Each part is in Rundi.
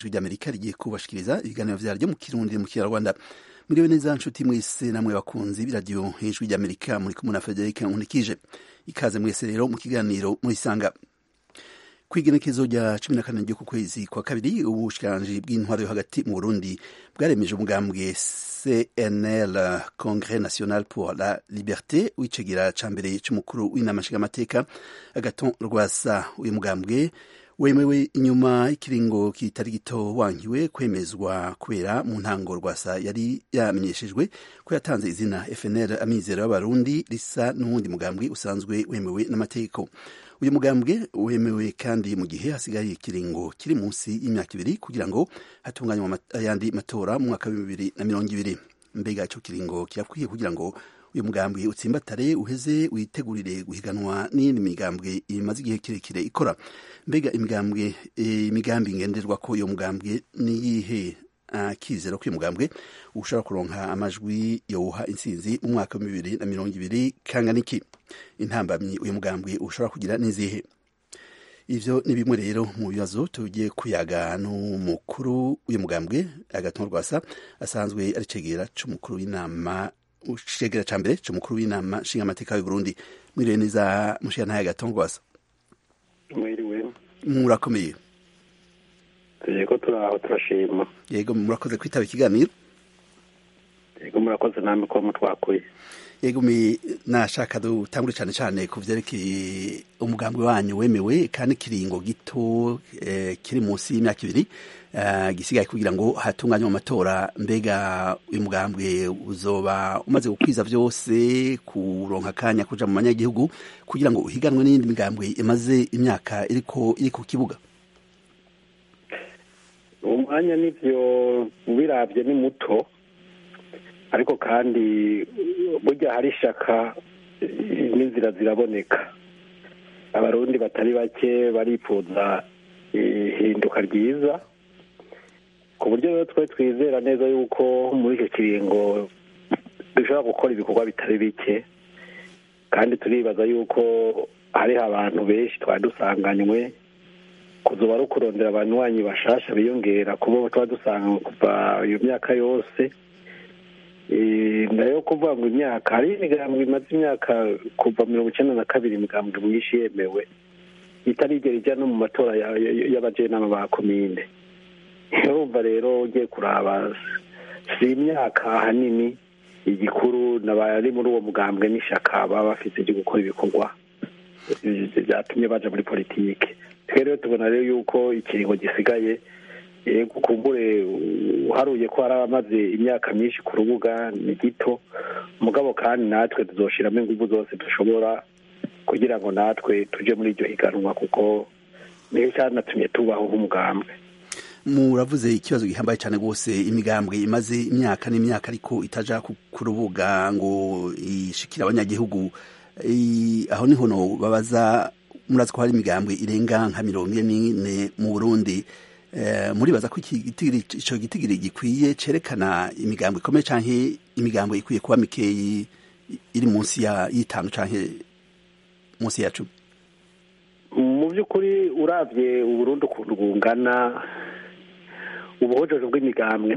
ijwi ry'amerika rigiye kubashikiriza ibiganiro vyaryo mu kirundi mu kinyarwanda muriwe neza nshuti mwese namwe bakunzi b'iradiyo ijwi ry'amerika muri kumwe na frederic nkunikije ikaze mwese rero mu kiganiro murisanga kwigenekezo rya cumi na kane ry'uku kwezi kwa kabiri ubushikiranganji bw'intwaro yo hagati mu burundi bwaremeje umugambwe cnl congres national pour la liberté w'icegera ca mbere c'umukuru w'inama nshingamateka agaton rwasa uyu mugambwe wemewe inyuma y'ikiringo kitari gito wankiwe kwemezwa kubera mu ntango rwasa yari yamenyeshejwe ko yatanze izina fnl amizero y'abarundi risa n'uwundi mugambwe usanzwe wemewe n'amategeko uyu mugambwe wemewe kandi mu gihe hasigaye ikiringo kiri munsi y'imyaka ibiri kugira ngo hatunganywe ayandi matora mu mwaka wa bibiri na mirongo ibiri mbega ico kiringo kirakwiye kugira ngo uyu mugambwe utsimbatare uheze witegurire guhiganwa n'iyindi migambwe imaze igihe kirekire ikora mbega imigambwe imigambi ngenderwa ko uyu mugambwe niyihe akizera ko uyu mugambwe ushobora kuronka amajwi yowuha intsinzi mu mwaka wa bibiri na mirongo ibiri kangana iki intambamyi uyu mugambwe ushobora kugira n'izihe ivyo ni bimwe rero mu bibazo tugiye kuyaga n'umukuru w'uyu mugambwe agatongo rwasa asanzwe ari cegera c'umukuru w'inama cegera ca mbere c'umukuru w'inama nshingamateka y'u Burundi mwiriwe neza mushiyantahe agatongo rwasa mwiriwe murakomeye yego turaho turashima yego murakoze kwitaba ikiganiro yego murakoze namwe ko mutwakuye yego mi nashaka dutangure cyane cyane ku vyerekeye umugambwe wanyu wemewe kandi kiringo gito eh, kiri munsi y'imyaka ibiri uh, gisigaye kugira ngo hatunganywe amatora mbega uyu mugambwe uzoba umaze gukwiza vyose kuronka akanya kuja mu banyagihugu kugira ngo uhiganwe n'iyindi migambwe imaze imyaka iriko iri ku kibuga umwanya n'ivyo ubirabye ni muto ariko kandi burya hari ishaka n'inzira ziraboneka abarundi batari bake barifuza ihinduka ryiza ku buryo rero twe twizera neza yuko muri icyo kiringo dushobora gukora ibikorwa bitari bike kandi turibaza yuko hariho abantu benshi twari dusanganywe kuzuba ari ukurondera abanywanyi bashasha biyongera kubo tuba dusanga kuva iyo myaka yose nayo kuvuga ngo imyaka hari imigambwe imaze imyaka kuva mirongo icyenda na kabiri imigambwe myinshi yemewe itarigera ijya no mu matora y'abajenama ba komine urumva rero ugiye kuraba si imyaka ahanini igikuru n'abari muri uwo mugambwe n'ishaka baba bafite ryo gukora ibikorwa byatumye baja muri politike twe rero tubona rero yuko ikiringo gisigaye kumbure uharuye ko hari abamaze imyaka myinshi ku rubuga ni gito mugabo kandi natwe tuzoshiramo ingufu zose dushobora kugira ngo natwe tuje muri iryo higanwa kuko niyo cyanatumye tubaho nk'umugambwe muravuze ikibazo gihambaye cyane rwose imigambwe imaze imyaka n'imyaka ariko itaja ku rubuga ngo ishikire abanyagihugu aho niho no babaza murazi ko hari imigambwe irenga nka mirongo ine n'ine mu burundi muribaza ko icyo gitigiri gikwiye cerekana imigambo ikomeye cyangwa imigambo ikwiye kuba mikeyi iri munsi y'itanu cyangwa munsi ya cumi mu by'ukuri urabye uburundi ukuntu bungana ubuhojoje bw'imigambwe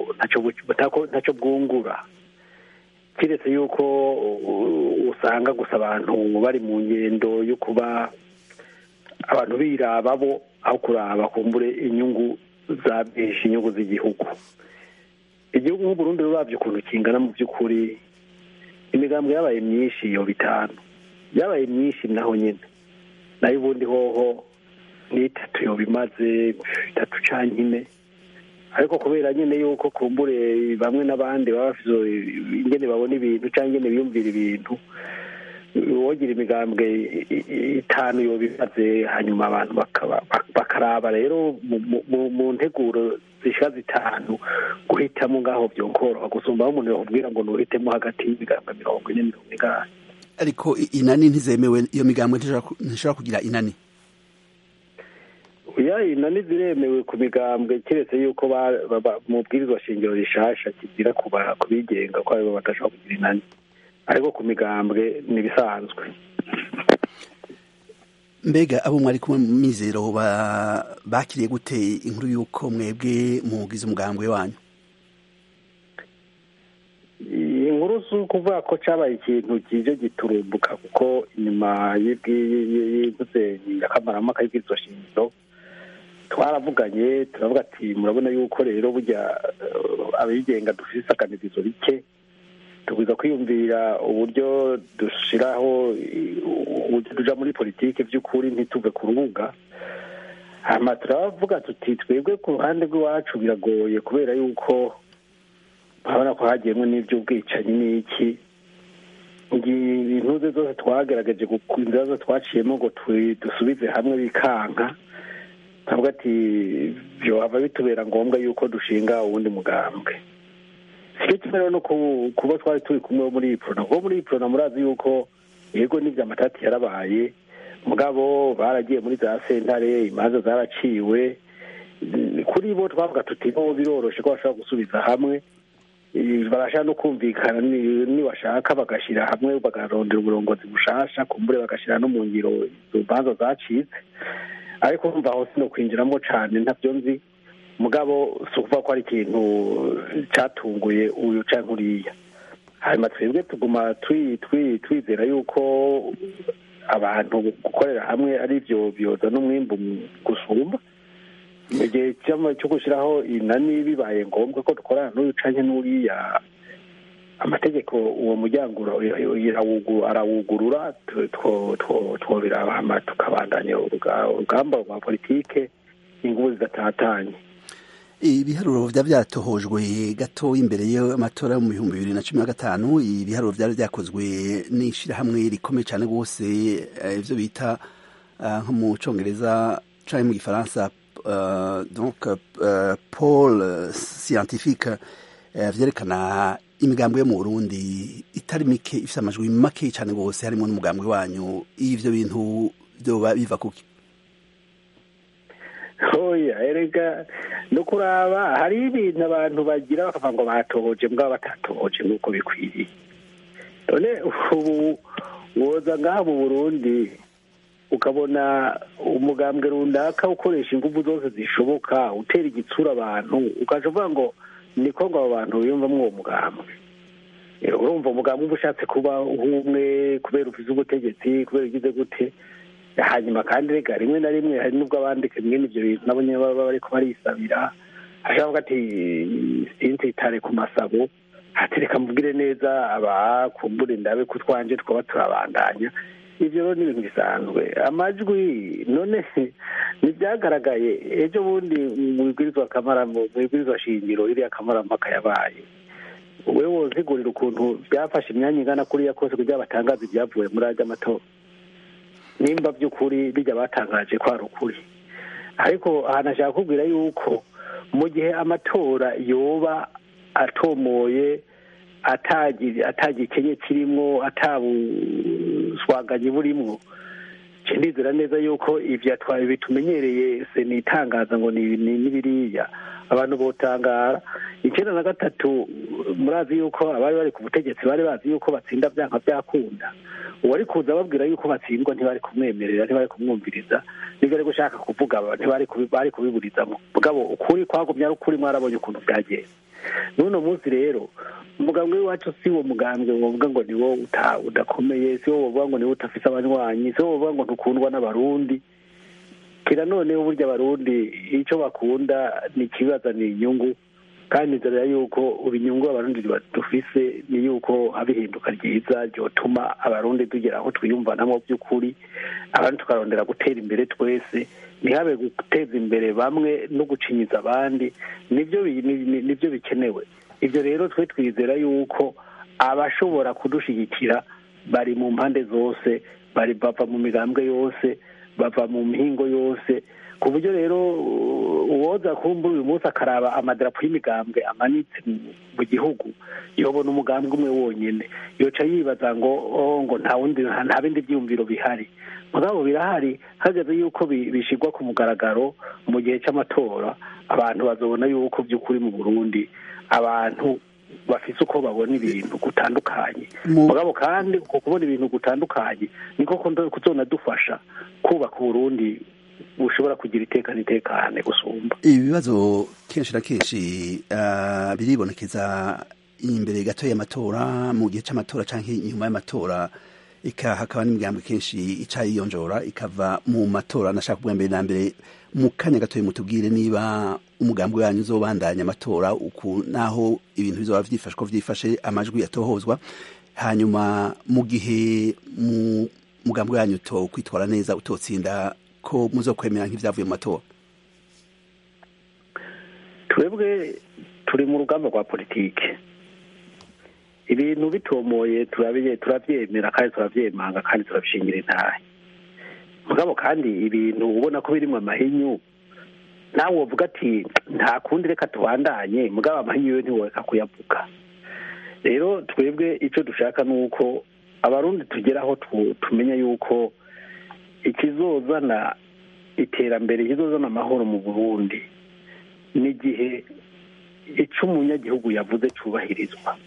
ntacyo bwungura keretse yuko usanga gusa abantu bari mu ngendo yo kuba abantu biraba bo aho kuraba kumbure inyungu za benshi inyungu z'igihugu igihugu nk'uburundi rurabye ukuntu kingana mu by'ukuri imigambi yabaye myinshi iyo bitanu yabaye myinshi naho nyine nayo ubundi hoho n'itatu yo bimaze itatu canke ine ariko kubera nyine yuko kumbure bamwe n'abandi baba bafite ingene babona ibintu cyangwa ingene biyumvira ibintu wogira imigambwe itanu yo bimaze hanyuma abantu bakaraba rero mu nteguro zishika zitanu guhitamo ngaho byokoroha gusumba aho umuntu yakubwira ngo nuhitemo hagati y'imigambwe mirongo ine mirongo inani ariko inani ntizemewe iyo migambwe ntishobora kugira inani ya inani ziremewe ku migambwe keretse yuko mu bwirizwa shingiro rishasha kigira ku bigenga ko aribo badashobora kugira inani ariko ku migambwe ni ibisanzwe mbega abo mwari kumwe mu mizero bakiriye gute inkuru y'uko mwebwe mugize umugambwe wanyu inkuru si ukuvuga ko cyabaye ikintu kije giturumbuka kuko inyuma y'imvuze nyirakamarampaka y'ubwizo shingiro twaravuganye turavuga ati murabona yuko rero burya abigenga dufite isakanirizo rike tugwiza kwiyumvira uburyo dushyiraho uburyo tuja muri politiki by'ukuri ntituve ku rubuga hanyuma turavuga tuti twebwe ku ruhande rw'iwacu biragoye kubera yuko urabona ko hagiyemo n'iby'ubwicanyi n'iki intuze zose twagerageje inzira zose twaciyemo ngo dusubize hamwe bikanka ntabwo ati byohava bitubera ngombwa yuko dushinga uwundi mugambwe si kimwe rero no kuba twari turi kumwe muri iyi porona kuko muri iyi porona murazi yuko yego n'ibyo amatati yarabaye mugabo baragiye muri za sentare imanza zaraciwe kuri bo twavuga tuti bo biroroshe ko bashobora gusubiza hamwe barashaka no kumvikana niwashaka bagashyira hamwe bagarondera uburongozi bushasha kumbure bagashyira no mu ngiro izo manza zacitse ariko kumva aho sino kwinjiramo cyane ntabyo nzi mugabo si ukuvuga ko ari ikintu cyatunguye uyu cyangwa uriya hanyuma twebwe tuguma twizera yuko abantu gukorera hamwe ari byo byoza n'umwimbu gusumba mu gihe cyo gushyiraho inani bibaye ngombwa ko dukorana n'uyu cyangwa n'uriya amategeko uwo muryango arawugurura twobirahama tukabandanya urugamba rwa politike ingubu zidatatanye ibiharuro byaba byatohojwe gato imbere y'amatora yo mu bihumbi bibiri na cumi na gatanu ibiharuro byari byakozwe n'ishyirahamwe rikomeye cyane rwose ibyo bita nko mu cyongereza cyangwa mu gifaransa donc paul scientifique byerekana imigambi yo mu burundi itari mike ifite amajwi make cyane rwose harimo n'umugambi wanyu ibyo bintu byoba biva kuki oya erega no kuraba hari ibintu abantu bagira bakavuga ngo batohoje mbwa batatohoje nk'uko bikwiriye none ubu woza ngaha mu burundi ukabona umugambwe runaka ukoresha ingufu zose zishoboka utera igitsura abantu ukaje uvuga ngo niko ngo abo bantu biyumvamo uwo mugambwe urumva umugambwe uba ushatse kuba nk'umwe kubera ufize ubutegetsi kubera ugize gute hanyuma kandi rega rimwe na rimwe hari n'ubwo abandika bimwe n'ibyo bintu nabo nyine baba bariko barisabira ashaka ati sintitare ku masabo hatereka mubwire neza abakumbure ndabe ko twanje twaba turabandanya ibyo rero ni ibintu bisanzwe amajwi none ntibyagaragaye ejo bundi mu bibwirizwa kamara mu bibwirizwa shingiro iriya kamarampaka yabaye we wozigurira ukuntu byafashe imyanya ingana kuriya kose kugira batangaze ibyavuye muri ajya amatora nimba by'ukuri bijya batangaje ko ari ukuri ariko ahantu ashaka kubwira yuko mu gihe amatora yoba atomoye atagikenye kirimo atabuswaganyi burimwo ndizera neza yuko ibyo bitumenyereye se ni itangaza ngo ni n'ibiriya abantu botangara icyenda na gatatu murazi yuko abari bari ku butegetsi bari bazi yuko batsinda byanga byakunda uwari kuza ababwira yuko batsindwa ntibari kumwemerera ntibari kumwumviriza nibyo ari gushaka kuvuga ntibari kubiburizamo mugabo ukuri kwagumye ari ukuri mwarabonye ukuntu byagenze n'uno munsi rero umugambwe w'iwacu si wo mugambwe wovuga ngo ni wo udakomeye si wo wovuga ngo ni wo udafite abanywanyi si wo wovuga ngo ntukundwa n'abarundi kira noneho burya abarundi icyo bakunda ni ikibazana inyungu kandi nzara yuko inyungu abarundi dufise ni yuko haba ihinduka ryiza ryotuma abarundi tugera aho twiyumvanamo by'ukuri abandi tukarondera gutera imbere twese ntihabe guteza imbere bamwe no gucinyiza abandi nibyo nibyo bikenewe ibyo rero twe twizera yuko abashobora kudushyigikira bari mu mpande zose bari bava mu migambwe yose bava mu mihingo yose ku buryo rero uwoza kumbura uyu munsi akaraba amadarapo y'imigambwe amanitse mu gihugu yobona umugambwe umwe wonyine yoca yibaza ngo ngo nta wundi nta bindi byiyumviro bihari mugabo birahari hageze yuko bishyirwa ku mugaragaro mu gihe cy'amatora abantu bazobona yuko by'ukuri mu burundi abantu bafise uko babona ibintu gutandukanye Mu- mugabo kandi uko kubona ibintu gutandukanye niko kundo- kuzonadufasha kubaka uburundi bushobora kugira iteka n'itekane gusumba ibibazo kenshi na kenshi ah, biribonekeza imbere gato y'amatora mu gihe c'amatora canke inyuma y'amatora ika hakaba n'imigambi kenshi ica yiyonjora ikava mu matora nashaka kuvuga mbere na mbere mu kanya gatoya mutubwire niba umugambi wanyu uzobandanya amatora uku naho ibintu bizoba vyifashe ko vyifashe amajwi atohozwa hanyuma mu gihe mu mugambi wanyu utokwitwara neza utotsinda ko muzokwemera nk'ivyavuye mu matora twebwe turi mu rugamba rwa politike ibintu bitomoye turabiye turabyemera kandi turabyemanga kandi turabishingira intahe mugabo kandi ibintu ubona ko birimo amahinyu nawe wovuga ati nta kundi reka tubandanye mugabo amahinyu yo ntiworeka kuyavuga rero twebwe icyo dushaka ni uko abarundi tugeraho tu- tumenya yuko ikizozana iterambere ikizozana amahoro mu burundi n'igihe icyo umunyagihugu yavuze cyubahirizwa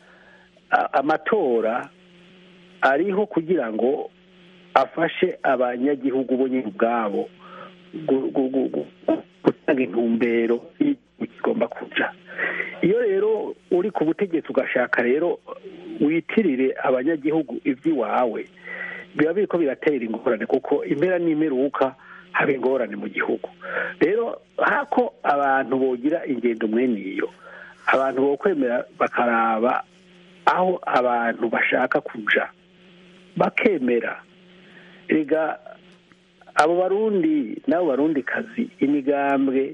A- amatora ariho kugira ngo afashe abanyagihugu bo nyine ubwabo gu- gu- gu- gu- gutanga intumbero y'igihugu kigomba kuja iyo rero uri ku butegetsi ugashaka rero witirire abanyagihugu iby'iwawe biba biriko biratera ingorane kuko impera n'imperuka haba ingorane mu gihugu rero hako abantu bogira ingendo mwene iyo abantu bokwemera bakaraba aho abantu bashaka kuja bakemera rega abo barundi n'abo barundi kazi imigambwe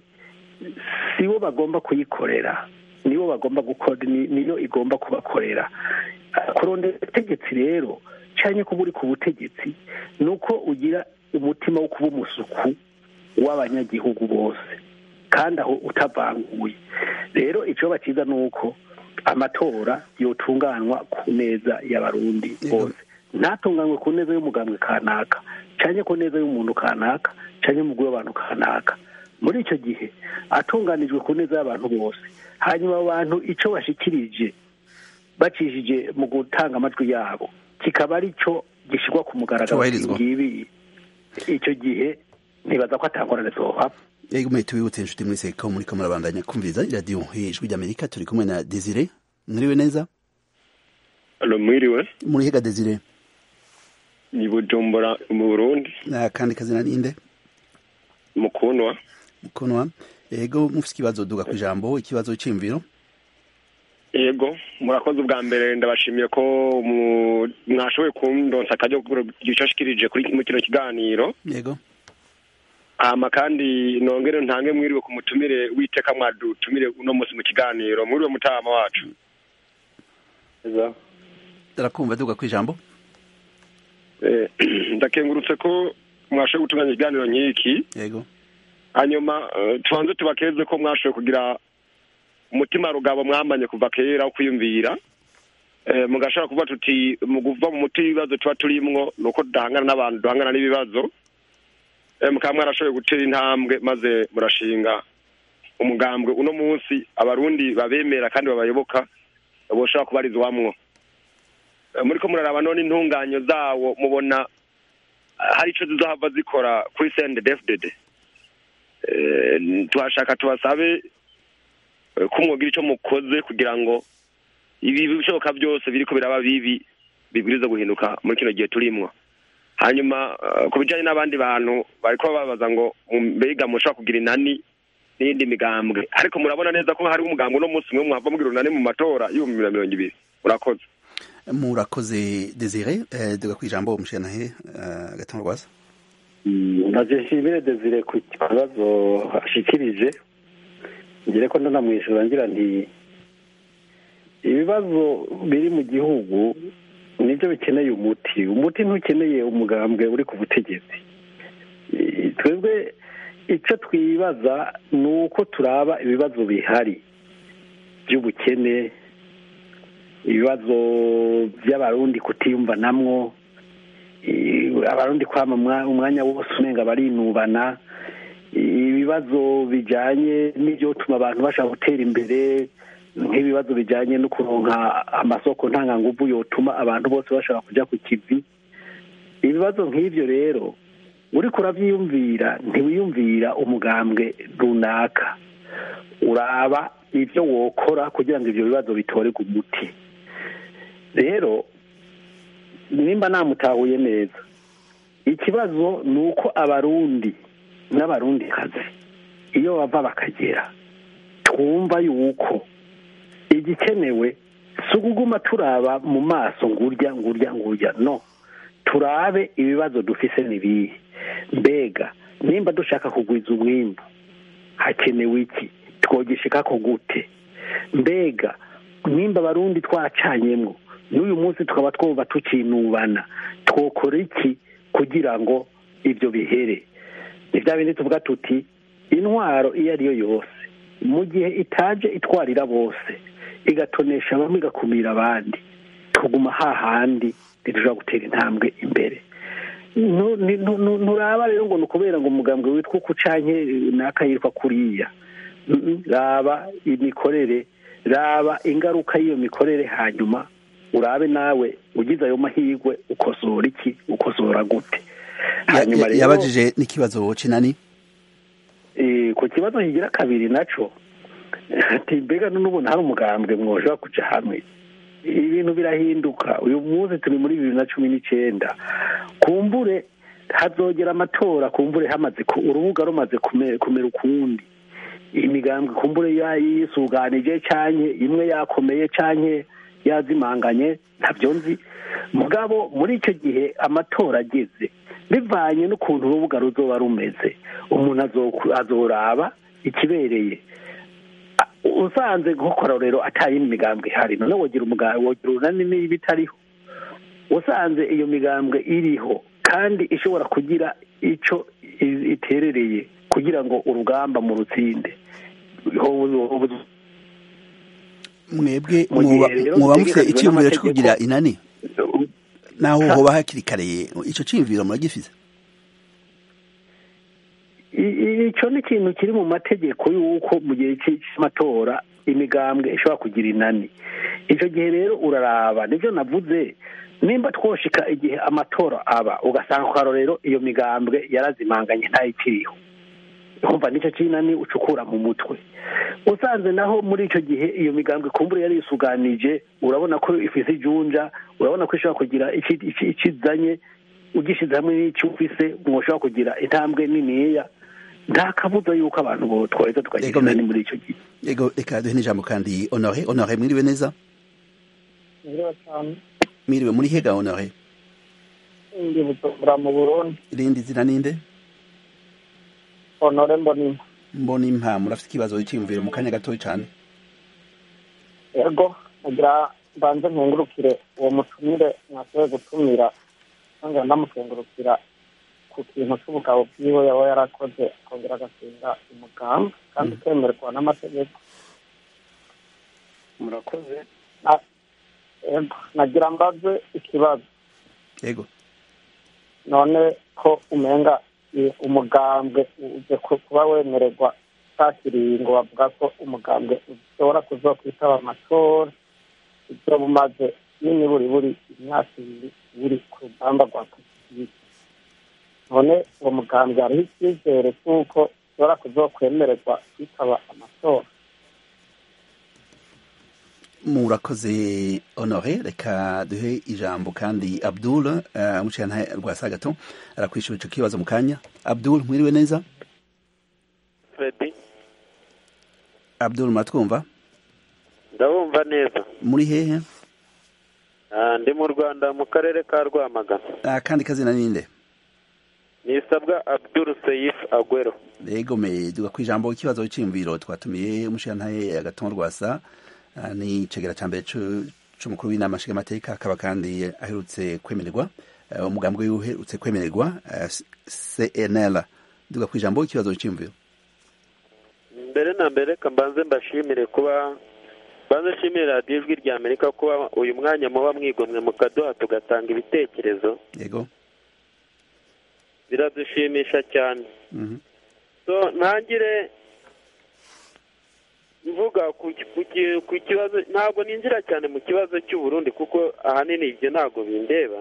sibo bagomba kuyikorera nibo bagomba gukora ni- niyo igomba kubakorera kurondera ubutegetsi rero cyane kuba uri ku butegetsi ni uko ugira umutima wo kuba umusuku w'abanyagihugu bose kandi aho utavanguye rero icyo cyiza ni uko amatora yotunganywa ku neza y'abarundi Yego. bose ntatunganywe ku neza y'umugambwe kanaka cyane ku neza y'umuntu kanaka cyane umugwi w'abantu kanaka muri icyo gihe atunganijwe ku neza y'abantu bose hanyuma abo bantu icyo bashikirije bacishije mu gutanga amajwi yabo kikaba ari cyo gishyirwa ku mugaragaro Cyubahirizwa. ngibi icyo gihe ntibaza ko atangorane zohava yego mwe tubibutse inshuti mwese ko muriko murabandanya kumviriza iradiyo ijwi ry'amerika turi kumwe na desire mwiriwe neza Alo mwiriwe muri hega desire ni Bujumbura mu Burundi na kandi kazina ninde mukunwa mukonwa yego mufite ikibazo duga ku ijambo ikibazo c'imviro yego murakoze ubwa mbere ndabashimiye ko mu- mwashoboye kundonsa akaryo gishashikirije kuri mu kino kiganiro yego hama kandi nongere ntange mwiriwe ku mutumire witeka mwadutumire uno munsi mu kiganiro mwiriwe mutama wacu turakumva duga ku ijambo Eh, ndakengurutse ko mwashoboye gutunganya ikiganiro nk'iki yego hanyuma eh, tubanze tubakeze ko mwashoboye kugira umutima rugabo mwamanye kuva kera wo kwiyumvira Eh, mugashobora kuvuga tuti mu kuva mu muti w'ibibazo tuba turimwo ni uko duhangana n'abantu duhangana n'ibibazo Eh, mukaba mwarashoboye gutera intambwe maze murashinga umugambwe uno munsi abarundi babemera kandi babayoboka boshobora kubarizwamwo Eh, muriko muraraba none intunganyo zawo mubona eh, hari ico zizohava zikora kuri CNDD-FDD Eh, tuhashaka tubasabe eh, ko mwogira ico mukoze kugira ngo ibi bishoboka byose biriko biraba bibi bibwiriza guhinduka muri kino gihe turimwo hanyuma eh, ku bijanye n'abandi bantu bariko babaza ngo mu- mbega mushobora kugira inani n'iyindi migambwe ariko murabona neza ko hari umugambwe uno munsi umwe mwava mugira unani mu matora y'ibihumbi bibiri na mirongo ibiri murakoze murakoze desire eh, duga ku ijambo umushanahe uh, gatanga rwasa maze nshimire desire ku kibazo ashikirije ngire ko ndanamwishyura ngira nti ibibazo biri mu gihugu nibyo bikeneye umuti umuti ntukeneye umugambwe uri ku butegetsi Eh, twebwe icyo twibaza ni uko turaba ibibazo bihari by'ubukene ibibazo by'abarundi kutiyumvanamwo eh, abarundi kwama umwa- umwanya wose umenga barinubana ibibazo bijanye n'ibyotuma abantu bashaka gutera imbere nk'ibibazo bijyanye no kuronka amasoko ntanganguvu yotuma abantu bose bashobora kujya ku kivi ibibazo nk'ibyo rero uri kurabyiyumvira ntiwiyumvira umugambwe runaka uraba ibyo wokora kugira ngo ibyo bibazo bitorerwe umuti rero nimba namutahuye neza ikibazo ni uko abarundi n'abarundikazi iyo bava bakagera twumva yuko igikenewe si ukuguma turaba mu maso ngurya ngurya ngurya no turabe ibibazo dufise n'ibihe mbega nimba dushaka kugwiza umwimbu hakenewe iki twogishika ko gute mbega nimba abarundi twacanyemwo n'uyu munsi tukaba twumva tukinubana twokora iki kugira ngo ibyo bihere ni bya bindi tuvuga tuti intwaro iyo ari yo yose mu gihe itaje itwarira bose igatonesha bamwe igakumira abandi tuguma hahandi ntidushobora gutera intambwe imbere nturaba rero ngo ni ukubera ngo umugambwe witwa uku canke n'akayitwa kuriya raba imikorere raba ingaruka y'iyo mikorere hanyuma urabe nawe ugize ayo mahirwe ukosora iki ukosora gute hanyuma rero yabajije n'ikibazo kinani ku kibazo kigira kabiri naco ati mbega n'ubundi hari umugambwe mwoshobora kuja hamwe ibintu birahinduka uyu munsi turi muri bibiri na cumi n'icenda kumbure hazogera amatora kumbure hamaze urubuga rumaze kumera ukundi imigambwe kumbure yisuganije canke imwe yakomeye canke yazimanganye ntabyo nzi mugabo muri icyo gihe amatora ageze bivanye n'ukuntu urubuga ruzoba rumeze umuntu azoraba ikibereye usanze nk'ukora rero atayindi migambwe ihari none wogira wogira urunani niba itariho usanze iyo migambwe iriho kandi ishobora kugira icyo iterereye kugira ngo urugamba mu rutsinde mwebwe muba mufite icyiyumviro cyo kugira inani naho hoba hakiri kare icyo cyiyumviro muragifite icyo ni ikintu kiri mu mategeko y'uko mu gihe cy'amatora imigambwe ishobora kugira inani icyo gihe rero uraraba nibyo navuze nimba twoshika igihe amatora aba ugasanga kwa rero iyo migambwe yarazimanganye ntayikiriho kumva nicyo kinani ucukura mu mutwe usanze naho muri icyo gihe iyo migambwe kumbura yari yisuganije urabona ko ifise ijunja urabona ko ishobora kugira ikizanye ugishyize hamwe n'icyo ufise mwoshobora kugira intambwe niniya nta kabuza yuko abantu bo twaheza tukagira inani muri icyo gihe yego reka duhe n'ijambo kandi honore honore mwiriwe neza mwiriwe muri hega honore ndi bujumbura mu burundi irindi zina ninde honore mbonimpa mbonimpa murafite ikibazo cyiyumvire mu kanya gatoya cyane yego nagira mbanze nkengurukire uwo mutumire mwashoboye gutumira cyangwa ndamukengurukira ku kintu cy'ubugabo bwiwe yaba yarakoze akongera agatsinda umugambi kandi ukemerwa n'amategeko murakoze yego nagira mbaze ikibazo yego none ko umenga umugambwe uje kuba wemererwa cya ngo bavuga ko umugambwe ushobora kuzokwitaba amatora ibyo bumaze nini buri buri imyaka ibiri buri ku rugamba rwa politiki none uwo mugambwe hariho icyizere cy'uko ushobora kuzokwemererwa kwitaba amatora murakoze honore reka duhe ijambo kandi abdul umucana rwa sagato arakwishura icyo kibazo mu kanya abdul mwiriwe neza fredi abdul muratwumva ndabumva neza muri hehe ndi mu rwanda mu karere ka rwamagana kandi kazina ninde nisabwa abdul seyif agwero yego me duga ku ijambo ikibazo cy'imviro twatumiye umushirantahe agatongo rwasa ni icegera cya mbere cy'umukuru w'inama nshingamateka akaba kandi aherutse kwemererwa umugambwe we uherutse kwemererwa cnl duga ku ijambo ikibazo cy'imviro mbere na mbere reka mbanze mbashimire kuba mbanze nshimire radiyo ijwi rya amerika kuba uyu mwanya muba mwigomwe mukaduha tugatanga ibitekerezo yego biradushimisha cyane so ntangire kuvuga ku ki- ku ki- ku kibazo ntabwo ninjira cyane mu kibazo cy'uburundi kuko ahanini ibyo ntabwo bindeba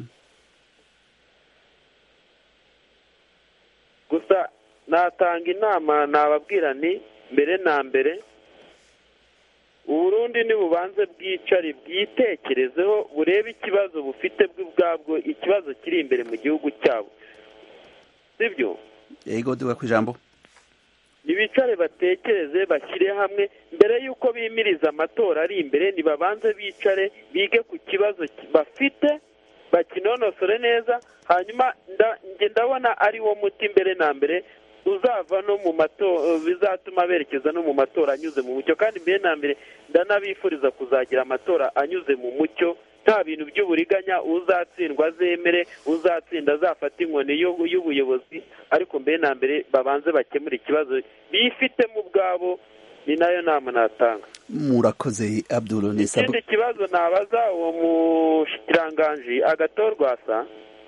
gusa natanga inama nababwira ni mbere na mbere uburundi nibubanze bwicare bwitekerezeho burebe ikibazo bufite bwo ubwabwo ikibazo kiri imbere mu gihugu cyabo sibyo yego duga ku ijambo ntibicare batekereze bashyire hamwe mbere y'uko bimiriza amatora ari imbere nibabanze bicare bige ku kibazo ki- bafite bakinonosore neza hanyuma nda- njye ndabona ari wo muti mbere na mbere uzava no mu matora bizatuma berekeza no mu matora anyuze mu mucyo kandi mbere na mbere ndanabifuriza kuzagira amatora anyuze mu mucyo nta bintu by'uburiganya uzatsindwa azemere uzatsinda azafata inkoni y'u- y'ubuyobozi ariko mbere na mbere babanze bakemure ikibazo bifitemo ubwabo ni nayo nama natanga murakoze abdul nisab ikindi kibazo nabaza uwo mushikiranganji agatorwa asa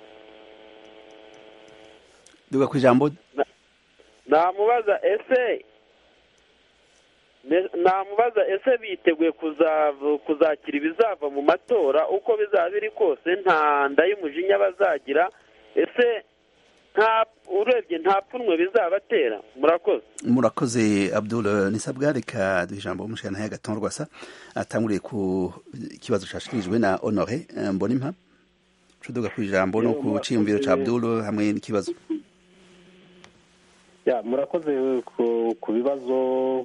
duga ku ijambo namubaza ese ne- namubaza ese biteguye kuzav- kuzakira ibizava mu matora uko bizaba biri kose nta nda y'umujinya bazagira ese nta urebye nta pfunwe bizabatera murakoze murakoze abdul nisabwa reka duha ijambo umushyiranahe agaton rwasa atanguriye ku kibazo cyashikirijwe na honore eh, mbonimpa tuduga ku ijambo no ku cyiyumviro cya abdul hamwe n'ikibazo ya murakoze ku, ku bibazo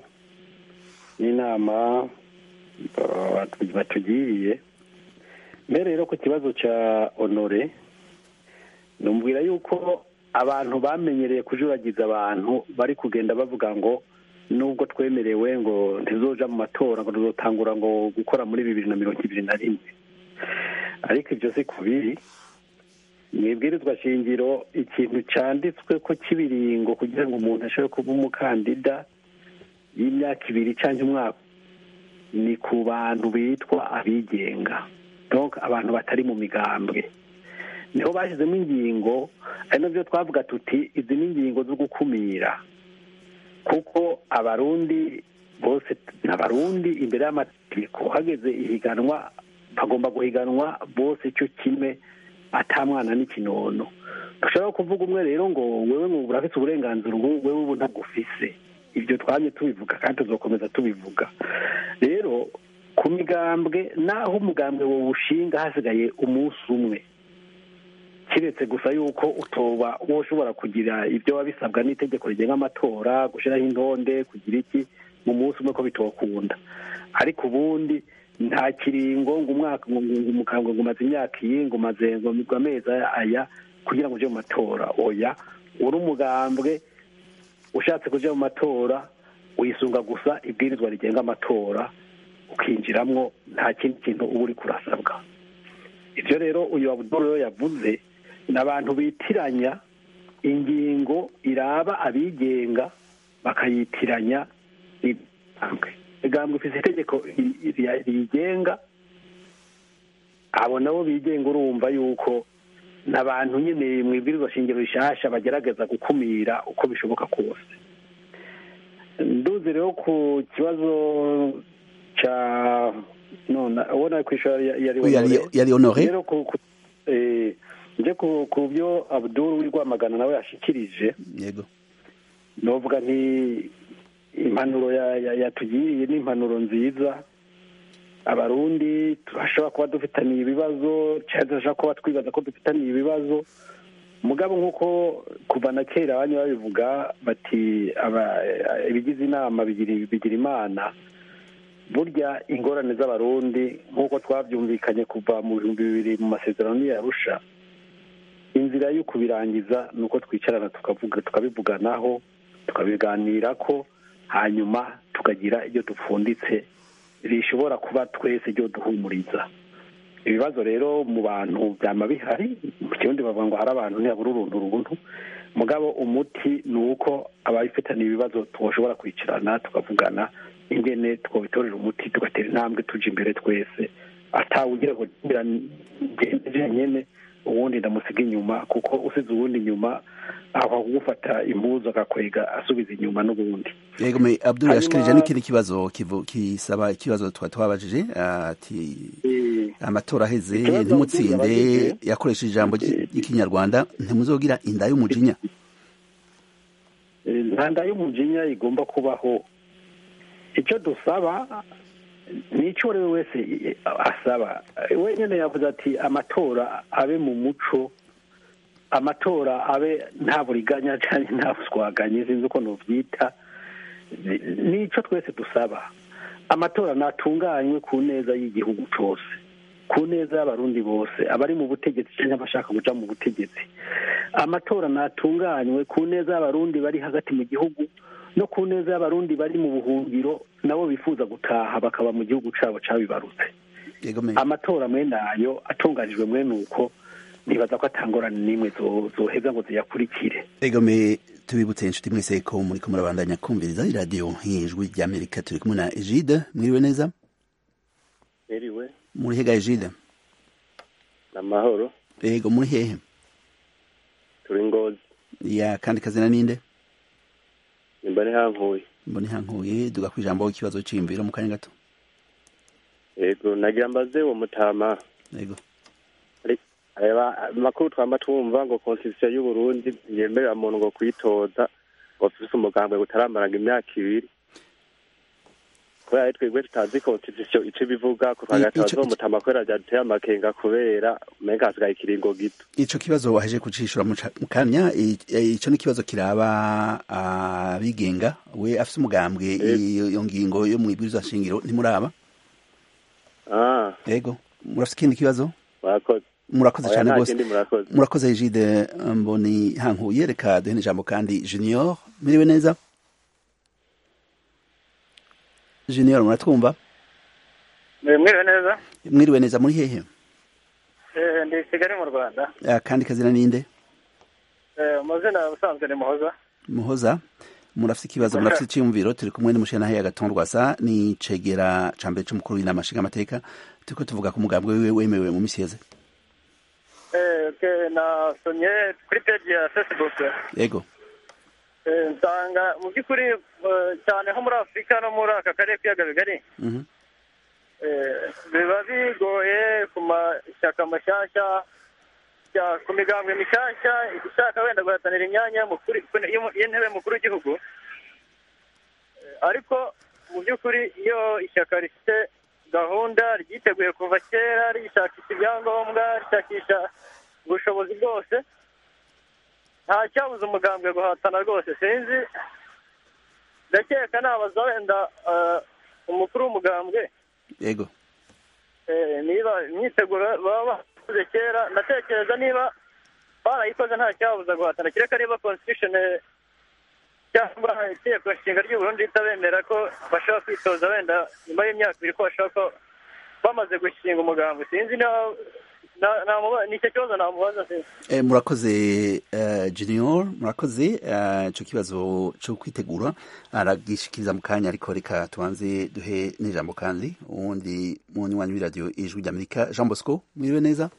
n'inama uh, batu- batugiriye mbere rero ku kibazo cya honore numvira yuko abantu bamenyereye kujuragiza abantu bari kugenda bavuga ngo nubwo twemerewe ngo ntizoja mu matora ngo tuzotangura ngo gukora muri bibiri na mirongo ibiri na rimwe ariko ibyo si ku biri mu ibwirizwa shingiro ikintu cyanditswe ko cy'ibiringo kugira ngo umuntu ashobore kuba umukandida y'imyaka ibiri cyangwa umwaka ni ku bantu bitwa abigenga donc abantu batari mu migambwe niho bashyizemo ingingo ari nabyo twavuga tuti izi ni ingingo zo gukumira kuko abarundi bose ni abarundi imbere y'amategeko hageze ihiganwa bagomba guhiganwa bose cyo kimwe atamwana n'ikinono dushobora kuvuga umwe rero ngo wewe ngo urafite uburenganzira ubu wewe ubu ntabwo ufise ibyo twamye tubivuga kandi tuzakomeza tubivuga rero ku migambwe naho umugambwe wawushinga hasigaye umunsi umwe kiretse gusa yuko utoba wowe ushobora kugira ibyo wabisabwa n'itegeko rigenga amatora gushyiraho intonde kugira iki mu munsi umwe ko bitokunda ariko ubundi nta kiringo ngo umwaka ngo ngo umukambwe ngo umaze imyaka iyi ngo umaze ngo ngo amezi aya kugira ngo uje mu matora oya uri umugambwe ushatse kuja mu matora wisunga gusa ibwirizwa rigenga amatora ukinjiramwo nta kindi kintu uba uri kurasabwa ibyo rero uyu abuduru rero yavuze ni abantu bitiranya ingingo iraba abigenga bakayitiranya n'ibigambwe igambwe ifite itegeko ri- ri- riyigenga abo nabo bigenga urumva yuko ni abantu nyine mu ibwirizwa shingiro rishasha bagerageza gukumira uko bishoboka kose nduzi rero ku kibazo cya none ubona ku ishuri yari yari yari honore rero ku ku- eh, nje ku ku byo abuduru w'irwamagana nawe yashikirije yego novuga nti impanuro ya- ya- yatugiriye ni impanuro nziza abarundi turashobora kuba dufitaniye ibibazo cyangwa turashobora kuba twibaza ko dufitaniye ibibazo mugabo nk'uko kuva na kera abanya babivuga bati aba- ibigize inama bigira bigira imana burya ingorane z'abarundi nk'uko twabyumvikanye kuva mu bihumbi bibiri mu masezerano y'arusha inzira yo kubirangiza ni uko twicarana tukavuga tukabivuganaho tukabiganira ko hanyuma tukagira ibyo dupfunditse rishobora kuba twese ryo duhumuriza ibibazo rero mu bantu byama bihari mu kirundi bavuga ngo hari abantu ntiyabura uruntu runtu mugabo umuti ni uko ababifitaniye ibibazo twoshobora kwicarana tukavugana ingene twobitorera umuti tugatera intambwe tuja imbere twese atawugira ngo ngende jenyene uwundi ndamusiga inyuma kuko usize uwundi inyuma aho kugufata impuzu agakwega asubiza inyuma n'ubundi yego me abdul Hanyuma- yashikirije n'ikindi kibazo kivu- kisaba ikibazo twa twabajije ati Eh, amatora aheze Ikibazo ntimutsinde Abdul yabajije- yakoresheje ijambo ry- ry'ikinyarwanda ntimuzogira inda y'umujinya eh, nta nda y'umujinya igomba kubaho icyo dusaba nicyo uri we wese eh, asaba Eh, wenyine yavuze ati amatora abe mu muco amatora abe nta buriganya cyangwa nta buswaganye sinzi uko nubyita Ni- nicyo twese dusaba amatora natunganywe ku neza y'igihugu cyose ku neza y'abarundi bose abari mu butegetsi cyangwa abashaka guca mu butegetsi amatora natunganywe ku neza y'abarundi bari hagati mu gihugu no ku neza y'abarundi bari mu buhungiro nabo bifuza gutaha bakaba mu gihugu cyabo cyabibarutse yego me amatora mwene ayo atunganijwe mwene uko nibaza ko atangorane n'imwe zo- zoheza ngo ziyakurikire yego me tubibutse inshuti mwese ko muri ko murabandanya kumviriza iradiyo ijwi ry'amerika turi kumwe na egide mwiriwe neza Eriwe, muri hega egide amahoro, yego muri hehe turi ngozi, ya kandi kazina ninde nimba ni hankuye. mbone hankuye duga ku ijambo ikibazo c'imviro mu kanya gato Yego, nagira mbaze uwo mutama. yego Areba amakuru twamba twumva ngo constitution y'u Burundi yemerera umuntu ngo kwitoza ngo afise umugambwe gutaramaraga imyaka ibiri. Kubera ari twebwe tutazi constitution ico bivuga ko I- twagataza ico- uwo mutama kubera ryaduteye amakenga kubera umenga hasigaye ikiringo gito. ico kibazo waheje kucishura mu ca- mu kanya i- i- ico ni kibazo kiraba abigenga we afise umugambwe iyo iyo ngingo yo mu ibwirizwa shingiro ntimuraba Ah, yego murafise ikindi kibazo murakoze. murakoze Oya, cyane nta rwose kindi murakoze. murakoze egide mboni hankuye reka duhe ijambo kandi junior miriwe neza junior muratwumva mwiriwe neza mwiriwe neza muri hehe Eh, ndi kigali mu rwanda Ah, kandi kazina ninde Eh, amazina ubusanzwe ni muhoza muhoza murafise ikibazo murafise iciyumviro turi kumwe n'umushana ya gatonde rwasa ni cegera ca mbere c'umukuru w'inama nshingamateka turiko tuvuga ku mugambwe wiwe wemewe mu misi yeze Eh, ke- nasomye kuri peji ya facebook yego Eh, nsanga mu by'ukuri eh, cyane nko muri afurika no muri aka karere k'ibiyaga bigari Mhm. eh, biba bigoye ku mashyaka mashyashya ya- ku migambwe mishyashya ishaka wenda guhatanira imyanya y'umukuru- y'umu- y'intebe mukuru w'igihugu Eh, ariko mu by'ukuri iyo ishyaka rifite gahunda ryiteguye kuva kera rishakisha ibyangombwa rishakisha ubushobozi bwose nta cyabuza umugambwe guhatana rwose sinzi ndakeka nabaza wenda eh, umukuru w'umugambwe yego Eh, niba imyiteguro baba bakoze kera ndatekereza niba barayikoze nta cyabuza guhatana kereka niba constitution eh, cyangwa itegeko nshinga ry'u Burundi ritabemera ko bashobora kwitoza wenda nyuma y'imyaka ibiri ko bashobora ko bamaze gushinga umugambi sinzi na- na- namuba- ni icyo kibazo namubaza sinzi Eh, murakoze eh, junior murakoze eh, ico kibazo co kwitegura aragishikiriza mu kanya ariko reka tubanze duhe n'ijambo kandi uwundi munywanyi w'iradiyo ijwi ry'amerika jean bosco mwiriwe neza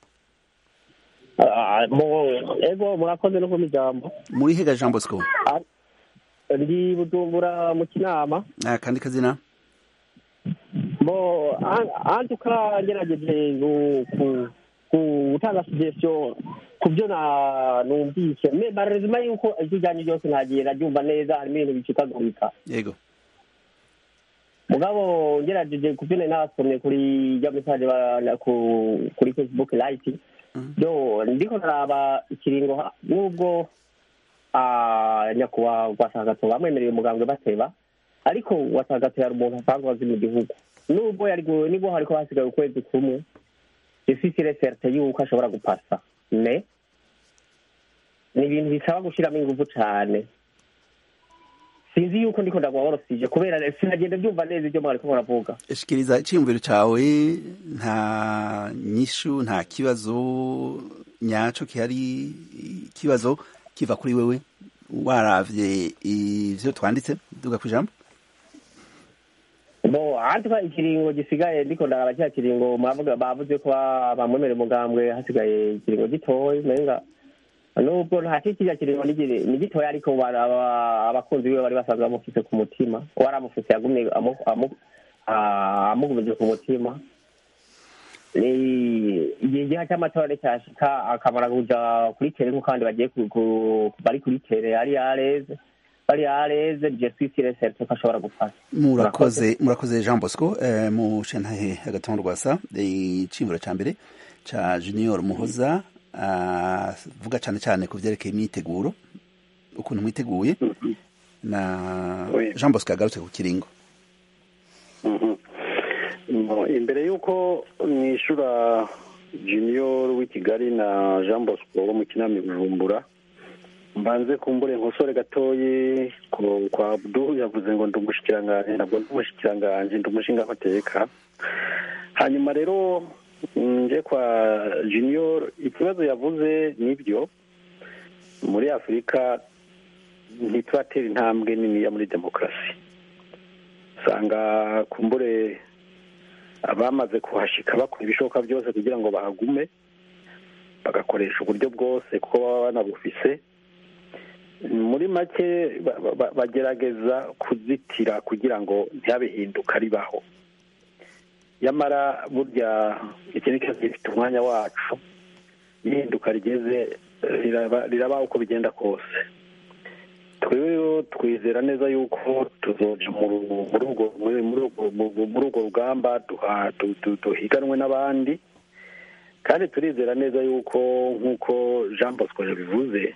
ego murakoze no kumpa ijambo muri hega jean bosco ndi bujumbura mu kinama Ah, kandi kazina bo antuka ngerageje gu- ku- ku- gutanga suggestion ku byo na- numvise me barezima yuko ijwi ryanyu ryose nagiye naryumva neza harimo ibintu bicikagurika yego mugabo ngerageje ku byo nari nasomye kuri ya message ba- ku- kuri facebook light yo ndiko naraba ikiringo ha- nubwo ah, nyakubahwa wasagato bamwemereye umugambwe bateba ariko wasagato yari umuntu asanzwe azi mu gihugu nubwo yari gu- nibwo hariko hasigaye ukwezi kumwe ifisire certe yuko ashobora gupasa me ni ibintu bisaba gushiramo ingufu cane sinzi yuko ndiko ndagwaworosije kubera sinagenda byumva neza ibyo mwariko muravuga shikiriza iciyumviro cawe nta nyishu nta kibazo nyaco kihari ikibazo kiva kuri wewe waravye ivyo twanditse duga kwijambo bo ahandi twa ikiringo gisigaye ndiko ndaraba cya kiringo mwavuga bavuze ko ba- bamwemerera umugambwe hasigaye ikiringo gitoya menga nubwo hasi kirya kiringo ni gire- ni gitoya ariko ba- aba- abakunzi biwe bari basanzwe bamufise ku mutima waramufise yagumye amu- amu- ah, amugumije ku mutima ni igihe igihe cy'amatora cyashika akamara kuja kuri tere nk'uko abandi bagiye ku- ku- bari kuri tere ari yareze bari yareze je suis sûr et certain ko ashobora gufasha murakoze murakoze jean bosco eh, mu shantahe agatondo rwasa iciyumviro ca mbere ca junior muhoza avuga cane cane ku vyerekeye imyiteguro ukuntu mwiteguye na Oui. jean bosco yagarutse ku kiringo Mhm. No, imbere y'uko mwishura junior w'i kigali na jean bosco wo mu kinama i bujumbura mbanze kumbure nkosore gatoyi ku- kwa abdu yavuze ngo ndi umushikiranganji ntabwo ndi umushikiranganji ndi umushingamateka hanyuma rero nje kwa junior ikibazo yavuze nibyo muri afurika ntituratera intambwe niniya muri demokarasi usanga kumbure abamaze kuhashika bakora ibishoboka byose kugira ngo bahagume bagakoresha uburyo bwose kuko baba banabufise muri make ba- ba- ba- bagerageza kuzitira kugira ngo ntihabihinduka ribaho nyamara burya iki ni kibazo gifite umwanya wacu ihinduka rigeze riraba riraba uko bigenda kose twebwe rero twizera neza yuko tuzoja mu- muri urwo muri muri urwo- mu- muri urwo rugamba duha- du- du- duhiganwe n'abandi kandi turizera neza yuko nk'uko jean bosco yabivuze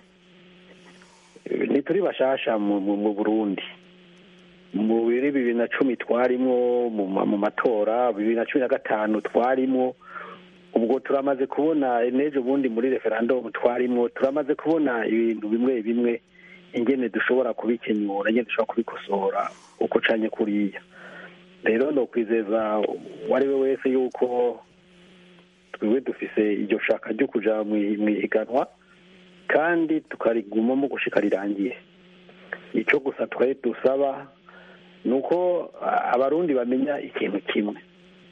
eh, ntituri bashasha mu mu- mu burundi mu biri bibiri na cumi twarimwo mu ma- mu matora bibiri na cumi na gatanu twarimwo ubwo turamaze kubona n'ejo bundi muri referandumu twarimwo turamaze kubona ibintu bimwe bimwe ingene dushobora kubikenyura ingene dushobora kubikosora uko ucanye kuriya rero ni ukwizeza uwo ari we wese yuko twebwe dufise iryo shaka ryo kuja mwi- mwihiganwa kandi tukarigumamo gushika rirangiye icyo gusa twari dusaba ni uko a- abarundi bamenya ikintu kimwe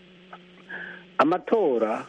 amatora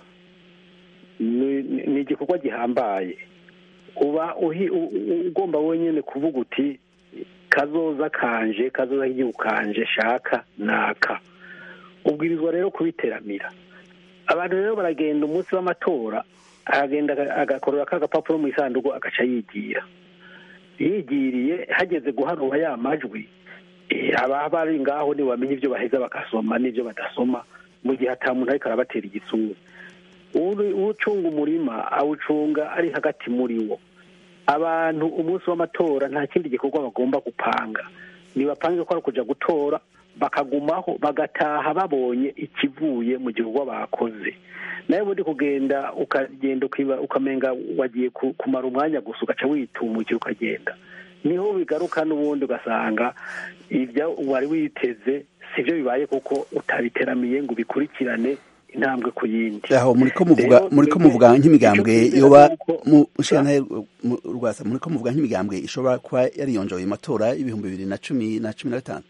ni ni- ni igikorwa gihambaye uba uhi- u- u- ugomba wenyine kuvuga uti kazoza kanje kazoza k'igihugu kanje shaka naka ubwirizwa rero kubiteramira abantu rero baragenda umunsi w'amatora aragenda aga- agakorera ka gapapuro mu isanduku agaca yigira yigiriye hageze guharura ya majwi eh, aba bari ngaho ntibamenya ibyo baheza bagasoma n'ibyo badasoma mu gihe ata muntu ariko arabatera igitsura Uri- ucunga umurima awucunga ari hagati muri wo abantu umunsi w'amatora nta kindi gikorwa bagomba gupanga nibapange ko ari ukuja gutora bakagumaho bagataha babonye ikivuye mu gikorwa bakoze nawe ubundi kugenda ukagenda ukiba- ukamenga wagiye ku- kumara umwanya gusa ugaca witumukira ukagenda niho bigaruka n'ubundi ugasanga ibyo wari witeze sibyo bibaye kuko utabiteramiye ngo ubikurikirane intambwe ku yindi aho muriko muvuga Rero muriko twebwe muvuga nk'imigambwe icyo twizera yoba ni uko- mu nshingantahe mu- rwasa muriko muvuga nk'imigambwe ishobora kuba yariyonjoye mu matora y'ibihumbi bibiri na cumi na cumi na gatanu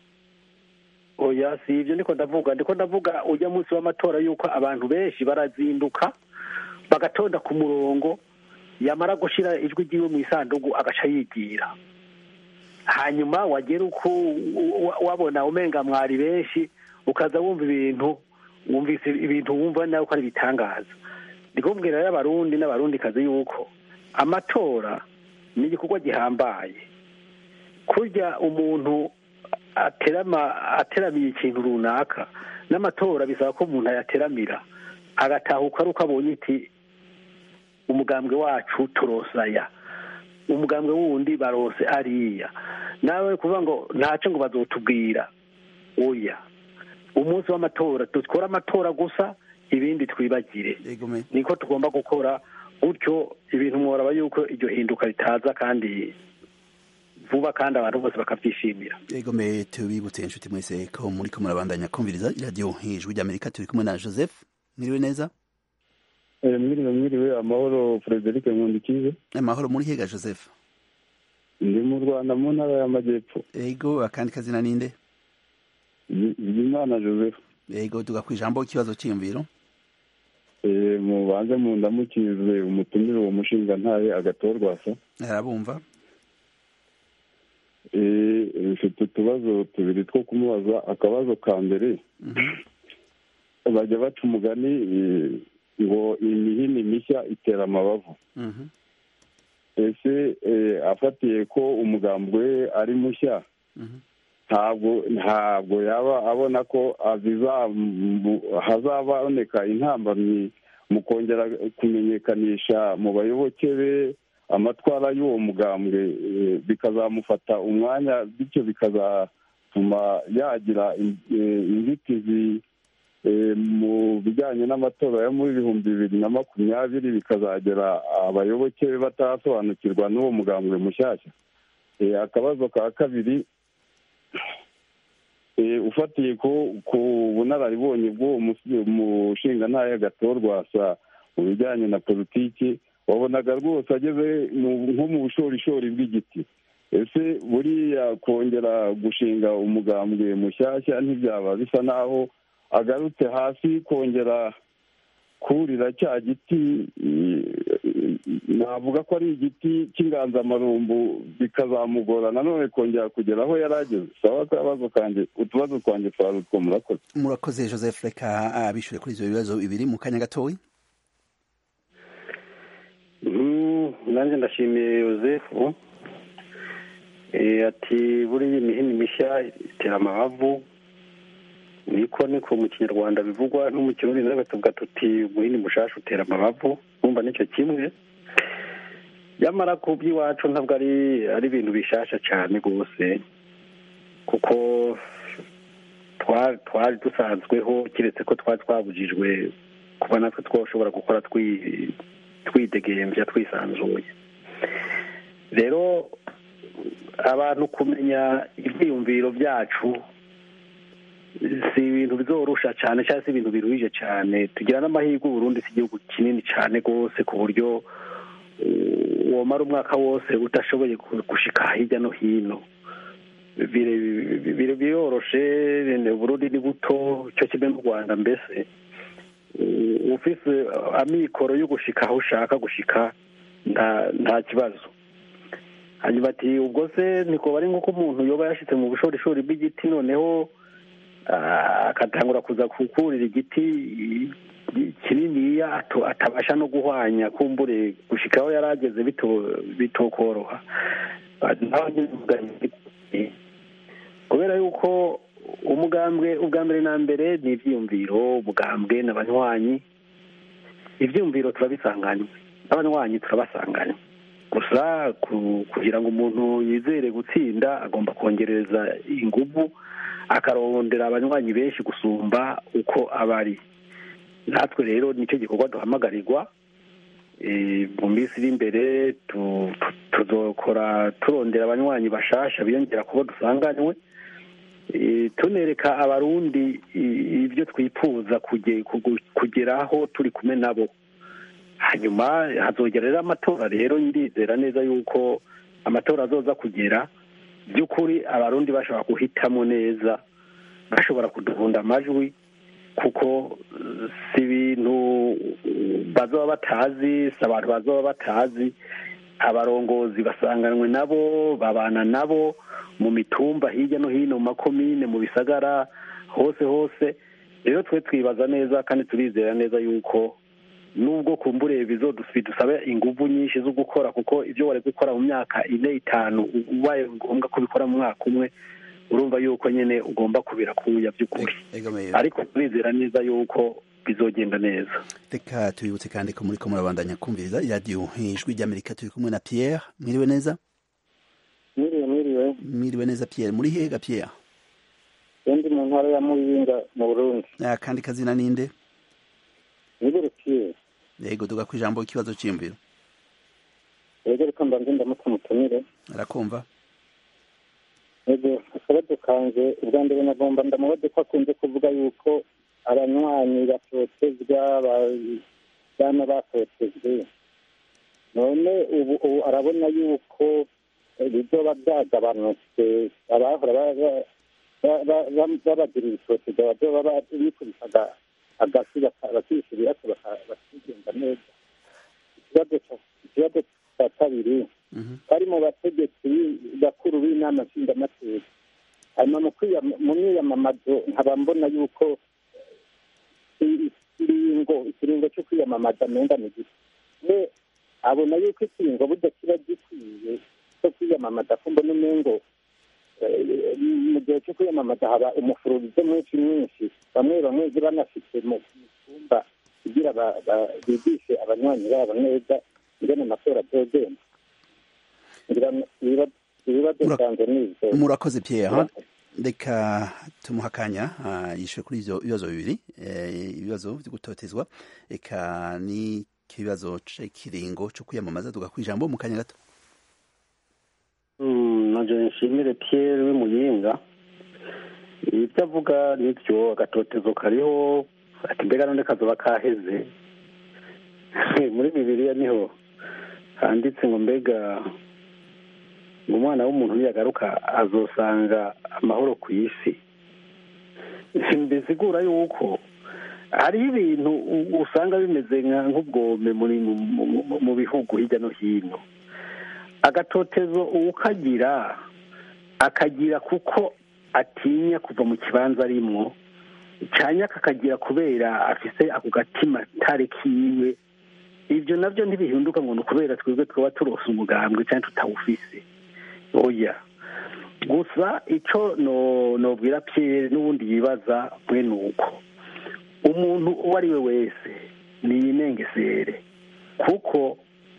oya si ibyo ndiko ndavuga ndiko ndavuga ujya munsi w'amatora yuko abantu benshi barazinduka bagatonda ku murongo yamara gushira ijwi ryiwe mu isanduku agaca yigira hanyuma wagera uko wa- wabona umenga mwari benshi ukaza wumva ibintu wumvise ibintu wumva nawe ko ari ibitangaza ndikubwira rero abarundi n'abarundikazi yuko amatora ni igikorwa gihambaye kurya umuntu aterama ateramiye ikintu runaka n'amatora bisaba ko umuntu ayateramira agatahuka ari uko abonye iti umugambwe wacu turosaya umugambwe wundi barose ariya nawe kuvuga ngo ntaco ngo bazotubwira oya umunsi w'amatora dukore amatora gusa ibindi twibagire Yego me. niko tugomba gukora gutyo ibintu mworaba yuko iryo hinduka ritaza kandi vuba kandi abantu bose bakabyishimira Yego me tubibutse inshuti mwese ko muriko murabandanya kumviriza iradiyo ijwi ry'Amerika turi kumwe na Joseph mwiriwe neza mwiriwe mwiriwe amahoro frederic nkundikize amahoro muri hega Joseph ndi mu rwanda mu ntara y'amajyepfo Yego akandi kazina ninde bizimana joseph yego tuga ku ijambo ikibazo cyiyumviro Eh, mubanze mundamukize umutumire uwo mushinga ntahe agatorwasa arabumva Eh, mfite utubazo tubiri two kumubaza akabazo ka mbere bajya baca umugani eh, ngo imihini mishya itera amabavu Mhm. ese eh, afatiye ko umugambi we ari mushya Mhm. ntabwo ntabwo yaba abona ko azizamu- hazaboneka intambamyi mu kongera kumenyekanisha mu bayoboke be amatwara y'uwo mugambwe eh, bikazamufata umwanya bityo bikazatuma yagira in- eh, inzitizi eh, mu bijyanye n'amatora yo muri ibihumbi bibiri na makumyabiri bikazagera abayoboke be batarasobanukirwa n'uwo mugambwe mushyashya Eh, akabazo ka kabiri eh, ufatiye ko ku bunararibonye bw'uwo musi- mushingantahe gatorwasa mu bijyanye na politiki wabonaga rwose ageze mu- nko mu bushorishori bw'igiti ese buriya kongera gushinga umugambwe mushyashya ntibyaba bisa naho agarutse hasi kongera kurira cya giti eh, navuga ko ari igiti cy'inganzamarumbu bikazamugora nanone kongera kugera aho yari ageze saba akabazo kanjye utubazo twanjye twari utwo murakoze murakoze joseph reka abishyure kuri ibyo bibazo bibiri mu kanya gatoya Mm, nanjye ndashimiye yosefu Eh, ati buriya imihini mishya itera amabavu niko niko mu kinyarwanda bivugwa no mu kirundi nawe tuvuga tuti umuhini mushasha utera amabavu numva nicyo kimwe nyamara ku by'iwacu ntabwo ari ari ibintu bishasha cyane rwose kuko twa- twari dusanzweho keretse ko twari twabujijwe kuba natwe twashobora gukora twi- twidegembya twisanzuye rero abantu kumenya ibyiyumviro byacu si ibintu bizorusha cyane cyangwa se ibintu biruhije cyane tugira n'amahirwe uburundi si igihugu kinini cyane rwose ku buryo uh, womara umwaka wose udashoboye gu- gushika hirya no hino Bire- bire- biroroshe uburundi ni buto cyo kimwe n'u rwanda mbese Uh, ufise amikoro yo gushika aho ushaka gushika nta nta kibazo hanyuma ati ubwo se niko bari nk'uko umuntu yoba yashyize mu bushorishori bw'igiti noneho ah, agatangura kuza kukurira igiti i- kininiya ato- atabasha no guhwanya kumbure gushika aho yari ageze bito- bitokoroha Ah, naho nyine mvuga nti, kubera yuko umugambwe ubwa mbere na mbere ni ibyiyumviro umugambwe n'abanywanyi ibyiyumviro turabisanganywe n'abanywanyi turabasanganywe gusa ku- kugira ngo umuntu yizere gutsinda agomba kongereza ingufu akarondera abanywanyi benshi gusumba uko aba ari natwe rero nicyo gikorwa duhamagarirwa Eh, mu minsi iri imbere tu- tu- tuzokora turondera abanywanyi bashasha biyongera kubo dusanganywe Eh, tunereka abarundi i- ibyo twifuza kuge- kugu- kugeraho turi kumwe nabo hanyuma hazogera rero amatora rero ndizera neza yuko amatora azoza kugera by'ukuri abarundi bashobora guhitamo neza bashobora kuduhunda amajwi kuko eh, si ibintu eh, bazoba batazi si abantu bazoba batazi abarongozi basanganywe nabo babana nabo mu mitumba hirya no hino mu makomine mu bisagara hose hose rero twe twibaza neza kandi turizera neza yuko nubwo kumbure bidusaba ingufu nyinshi zo gukora kuko ibyo wari gukora mu myaka ine itanu ubaye ngombwa kubikora mu mwaka umwe urumva yuko nyine ugomba kubirakuya by'ukuri ariko turizera neza yuko bizogenda neza reka tubibutse kandi ko muri ko murabandanya kumviriza iradiyo ijwi ry'amerika turi kumwe na pierre mwiriwe neza mwiriwe mwiriwe mwiriwe neza pierre muri hega pierre ndi mu ntara ya muyinga mu burundi akandi kazina ninde niburukiye yego tuga ku ijambo ikibazo cyiyumviro yego reka mbanze ndamutse mutumire arakumva yego akabazo kanje ubwa mbere nagomba ndamubaze ko akunze kuvuga yuko abanywanyi batotezwa bana batotejwe none ubu ubu arabona yuko bizoba byagabanutse abahora ba- ba- ba- babagirira itoteza bazoba ba- bikubita agasi bakishyura ibibazo bakigenda neza ikibazo ca- ikibazo cya kabiri bari mu bategetsi bakuru b'inama nshingamateka hanyuma mu kwiyam- mu myiyamamazo nkaba mbona yuko i- ikiringo ikiringo cyo kwiyamamaza menga ni gito we abona yuko ikiringo burya kiba gikwiye cyo kwiyamamaza ko mbona umengo eh, mu gihe cyo kwiyamamaza haba umufururizo mwinshi mwinshi bamwe bamwe banafite mu mu cyumba kugira ba- ba- bigishe abanywanyi babo neza ingene amatora azogenda ngira ngo ibibazo ibibazo Mura- byanjye ni ibyo murakoze pierre reka tumuha akanya ah, yishyure kuri ibyo bibazo bibiri eh, ibibazo byo gutotezwa reka n'ikibazo cy'ikiringo cyo kwiyamamaza tugakwa ijambo mu kanya gato nanje nshimire Pierre w'imuyinga ibyo avuga nibyo agatotezo kariho ati mbega none kazoba kaheze muri bibiliya niho handitse ngo mbega ngo umwana w'umuntu niyagaruka azosanga amahoro ku isi mbisigura yuko hariho ibintu u- usanga bimeze nka nk'ubwome muri mu- mu- mu- mu bihugu hirya no hino agatotezo uwukagira akagira kuko atinya kuva mu kibanza arimwo cyane akakagira kubera afise ako gatima tare kiwe ibyo nabyo ntibihinduka ngo ni ukubera twebwe twaba turose umugambwe cyangwa tutawufise oya gusa icyo no nobwira Pierre n'ubundi yibaza mwe ni uko umuntu uwo ari we wese niyinengesere kuko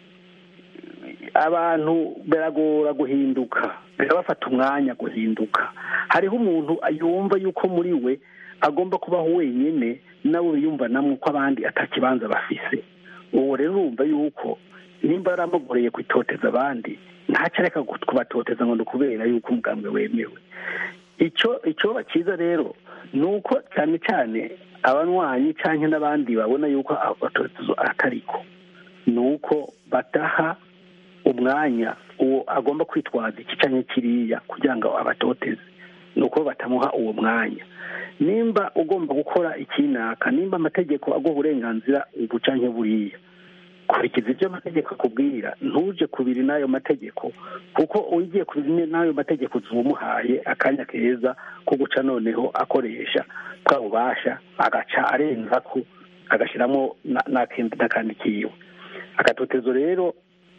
abantu biragora guhinduka birabafata umwanya guhinduka hariho umuntu yumva yuko muri we agomba kubaho wenyine nabo biyumva namwe ko abandi atakibanza bafise uwo rero urumva yuko nimba yaramugoreye kwitoteza abandi ntacyo areka kubatoteza ngo ni ukubera yuko umugambwe wemewe icyo icyo cyiza rero ni uko cyane cyane abanywanyi cyangwa n'abandi babona yuko agatotezo atariko ni uko bataha umwanya uwo agomba kwitwaza iki cyangwa kiriya kugira ngo abatoteze ni uko batamuha uwo mwanya nimba ugomba gukora ikinaka nimba amategeko aguha uburenganzira ubu cyangwa buriya kurikiza ibyo amategeko akubwira ntuje kubiri n'ayo mategeko kuko ugiye kubiri n'ayo mategeko zumuhaye akanya keza ko guca noneho akoresha bwa bubasha agaca arenza ko agashyiramo n'akandi kiwe agatotezo rero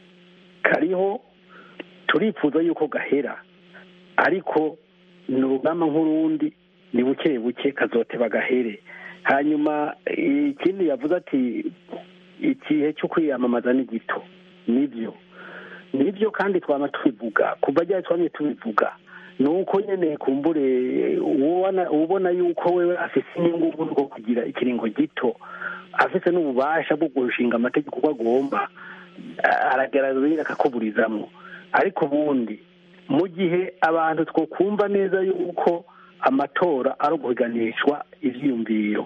kariho turifuza yuko gahera ariko ni urugamba nk'urundi ni buke buke kazoteba gahere hanyuma ikindi yavuze ati igihe cyo kwiyamamaza ni gito nibyo nibyo kandi twaba tubivuga kuva ryari twamye tubivuga ni uko nyine kumbure ubona yuko wewe afite inyungu bwo kugira ikiringo gito afite n'ububasha bwo gushinga amategeko uko agomba aragaragaza akakuburizamo ariko ubundi mu gihe abantu twakumva neza yuko amatora ari uguhiganishwa ibyiyumviro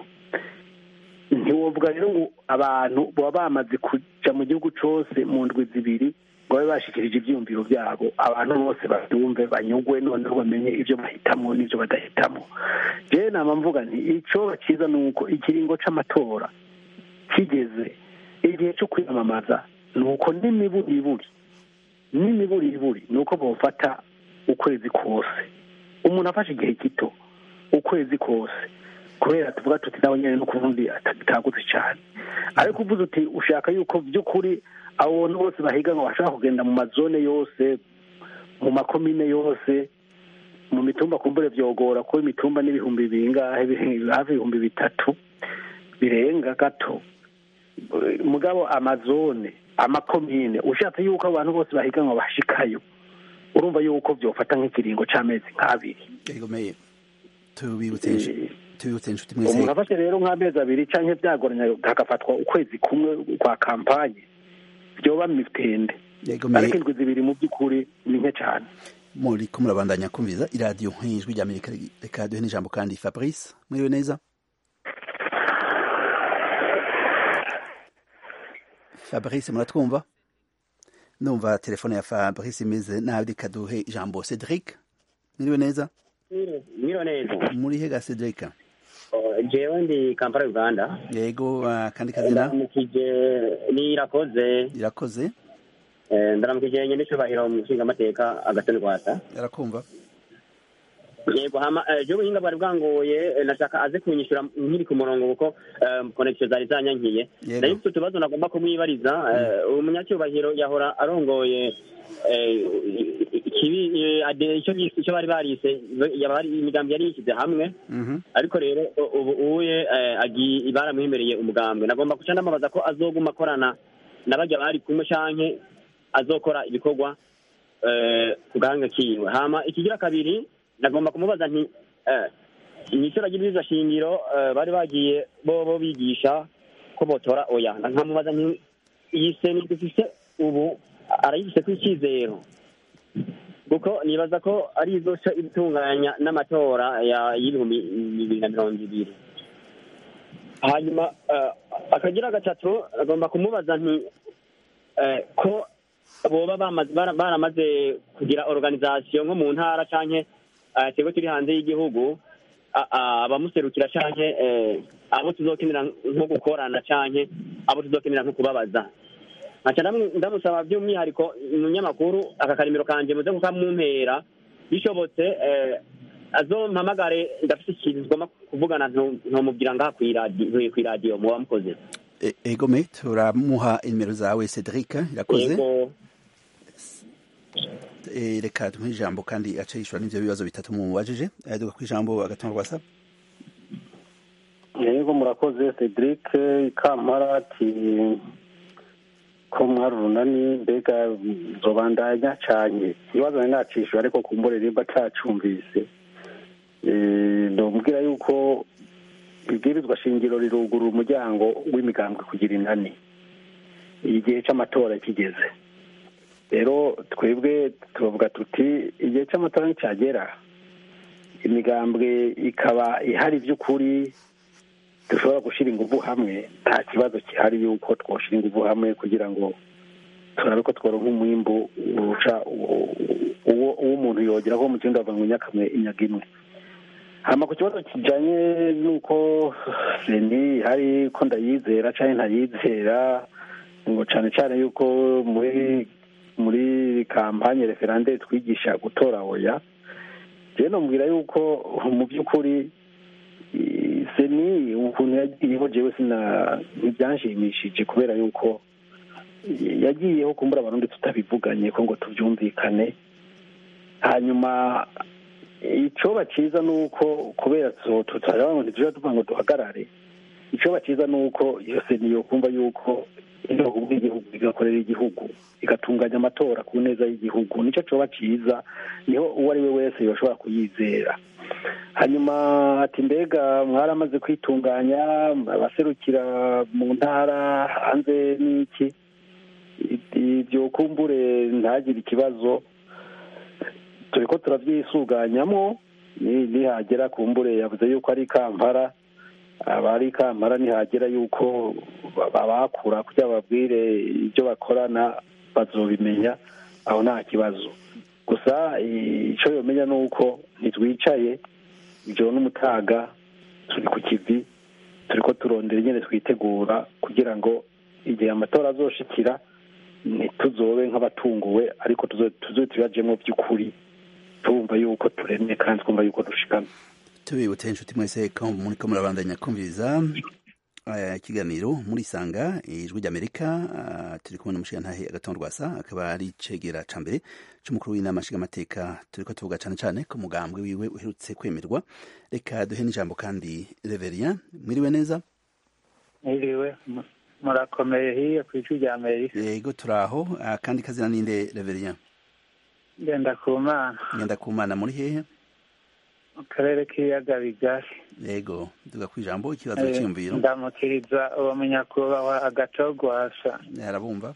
ntiwovuga rero ngo abantu baba bamaze kujya mu gihugu cyose mu ndwi zibiri ngo babe bashyikirije ibyiyumviro byabo abantu bose babyumve banyugwe noneho bamenye ibyo bahitamo n'ibyo badahitamo rero nama mvuga nti icyo cyiza ni uko ikiringo cy'amatora kigeze igihe cyo kwiyamamaza ni uko n'imiburiburi n'imiburiburi ni uko bawufata ukwezi kose umuntu afashe igihe gito ukwezi kose kubera tuvuga tuti nawe nyine no kuvundi atagutse cyane ariko uvuze uti ushaka yuko by'ukuri abo bantu bose bahiganwa bashaka kugenda mu mazone yose mu makomine yose mu mitumba kumbure byogora kuko imitumba n'ibihumbi bingahe hafi ibihumbi bitatu birenga gato mugabo amazone amakomine ushatse yuko abantu bose bahiganwa bashikayo urumva yuko byofata nk'ikiringo cy'amezi nk'abiri tubibutse tubibutse inshuti mwese umuntu afashe rero nk'amezi abiri cyangwa byagoranye hagafatwa ukwezi kumwe kwa kampanye byoba mitende ariko indwi zibiri mu by'ukuri ni nke cyane muri ko murabandanya kumviza iradiyo nk'ijwi rya amerika reka duhe n'ijambo kandi fabrice mwiriwe neza fabrice muratwumva ndumva telefone ya fabrice imeze nabi reka duhe ijambo cedric mwiriwe neza mwiro neza muri he ga cedric Oh, jewe ndi kampala uganda yego ah, kandi kazina ndaramukije ni irakoze irakoze Eh, ndaramukije nyene icubahiro mu nshingamateka agatoni rwasa arakumva yego hama eh, jewe ubuhinga bwari bwangoye eh, nashaka aze kunyishura nkiri ku murongo kuko eh, connection zari zanyankiye Yego. nayo mfite utubazo nagomba kumwibariza eh, umunyacyubahiro yahora arongoye eh, ikibi eh, ade- ico bise- ico bari barise yabari imigambi yari yishyize hamwe Mhm. ariko rero u- ubu uye eh, agi baramwemereye umugambwe nagomba guca ndamubaza ko azoguma akorana na barya bari kumwe canke azokora ibikorwa eh, ku gahanga kiwe hama ikigira kabiri nagomba kumubaza nti eh, mw'isura ry'ibwirizwa shingiro eh, bari bagiye bobo bigisha ko botora oya nkamubaza nti iyi seni dufise ubu arayifise ko icyizero kuko nibaza ko ari izoca itunganya n'amatora ya- y'ibihumbi bibiri na mirongo ibiri hanyuma eh, akagira gatatu agomba kumubaza nti eh, ko boba bamaze- bara- baramaze kugira organisation nko mu ntara canke eh, twebwe turi hanze y'igihugu a- a- abamuserukira canke eh, abo tuzokenera nko gukorana canke abo tuzokenera nko kubabaza nkaca ndamu- ndamusaba by'umwihariko umunyamakuru aka karimiro kanje muze kukamumpera bishobotse eh, azompamagare ndafite ikintu tugomba kuvugana nto- ntomubwira ngaha kw'iradi- kw'iradiyo muba mukoze E- egome turamuha inimero zawe cedric irakoze Yego. Eh, reka tumuhe ijambo kandi ace yishura n'ivyo bibazo bitatu mumubajije Eh, duga kw'ijambo agatongo rwasa yego murakoze cedric kamara ati ko mwari urunani mbega nzobandanya canye ibibazo nari nacishije ariko kumbure nimba atacumvise Eh, ndamubwira yuko ibwirizwa shingiro rirugurura umuryango w'imigambwe kugira inani igihe c'amatora kigeze rero twebwe tubavuga tuti igihe c'amatora nticagera imigambwe ikaba ihari by'ukuri dushobora gushyira ingufu hamwe nta kibazo gihari yuko twashyira ingufu hamwe kugira ngo turabe ko tworonka umwimbu uca uwo uwo umuntu yogera ko mu kindi bava ngo nyakamwe inyaga imwe hama ku kibazo kijanye n'uko seni hari ko ndayizera canke ntayizera ngo cane cane yuko muri muri kampanye referande twigisha gutora oya jewe nomubwira yuko mu by'ukuri i- seni ukuntu yagiyeho jewe sina ntibyanshimishije kubera yuko yagiyeho kumbura abarundi tutabivuganye ko ngo tubyumvikane hanyuma icoba ciza ni uko kubera tutaraba ngo ntitujya tuvuga ngo duhagarare icoba ciza ni uko iyo seni yokumva yuko ibihugu bw'igihugu bigakorera igihugu igatunganya amatora ku neza y'igihugu nicyo coba ciza niho uwo ari we wese yoshobora kuyizera hanyuma ati mbega mwaramaze kwitunganya abaserukira mu ntara hanze n'iki ibyo kumbure ntagire ikibazo turi ko turabyisuganyamo ni- nihagera kumbure yavuze yuko ari kampara abari kampara nihagera yuko babakura kugira bababwire ibyo bakorana bazobimenya aho nta kibazo gusa icyo yomenya ni uko ntitwicaye ijoro n'umutaga turi ku kivi turi ko turondera nyine twitegura kugira ngo igihe amatora azoshikira ntituzobe nk'abatunguwe ariko tuzo tuzo tuyajemo by'ukuri tumva yuko turemye kandi twumva yuko dushikamye tubibutse inshuti mwese ko muriko murabandanya kumviriza eh, ikiganiro muri sanga ijwi ry'amerika ah, turi kumwe n'umushigantahe agatongo rwasa akaba ari icegera ca mbere c'umukuru w'inama nshingamateka turiko tuvuga cane cane ku mugambwe wiwe uherutse kwemerwa reka duhe n'ijambo kandi reverien mwiriwe neza mwiriwe mu- murakomeye hiyo ku ijwi rya amerika yego turaho ah, kandi kazina ninde reverien ngenda ku mana ngenda kumana muri hehe mu karere k'ibiyaga bigari yego duga kw'ijambo ikibazo Eh, c'iyumviro ndamukiriza uwo munyakubahwa agatogwasa arabumva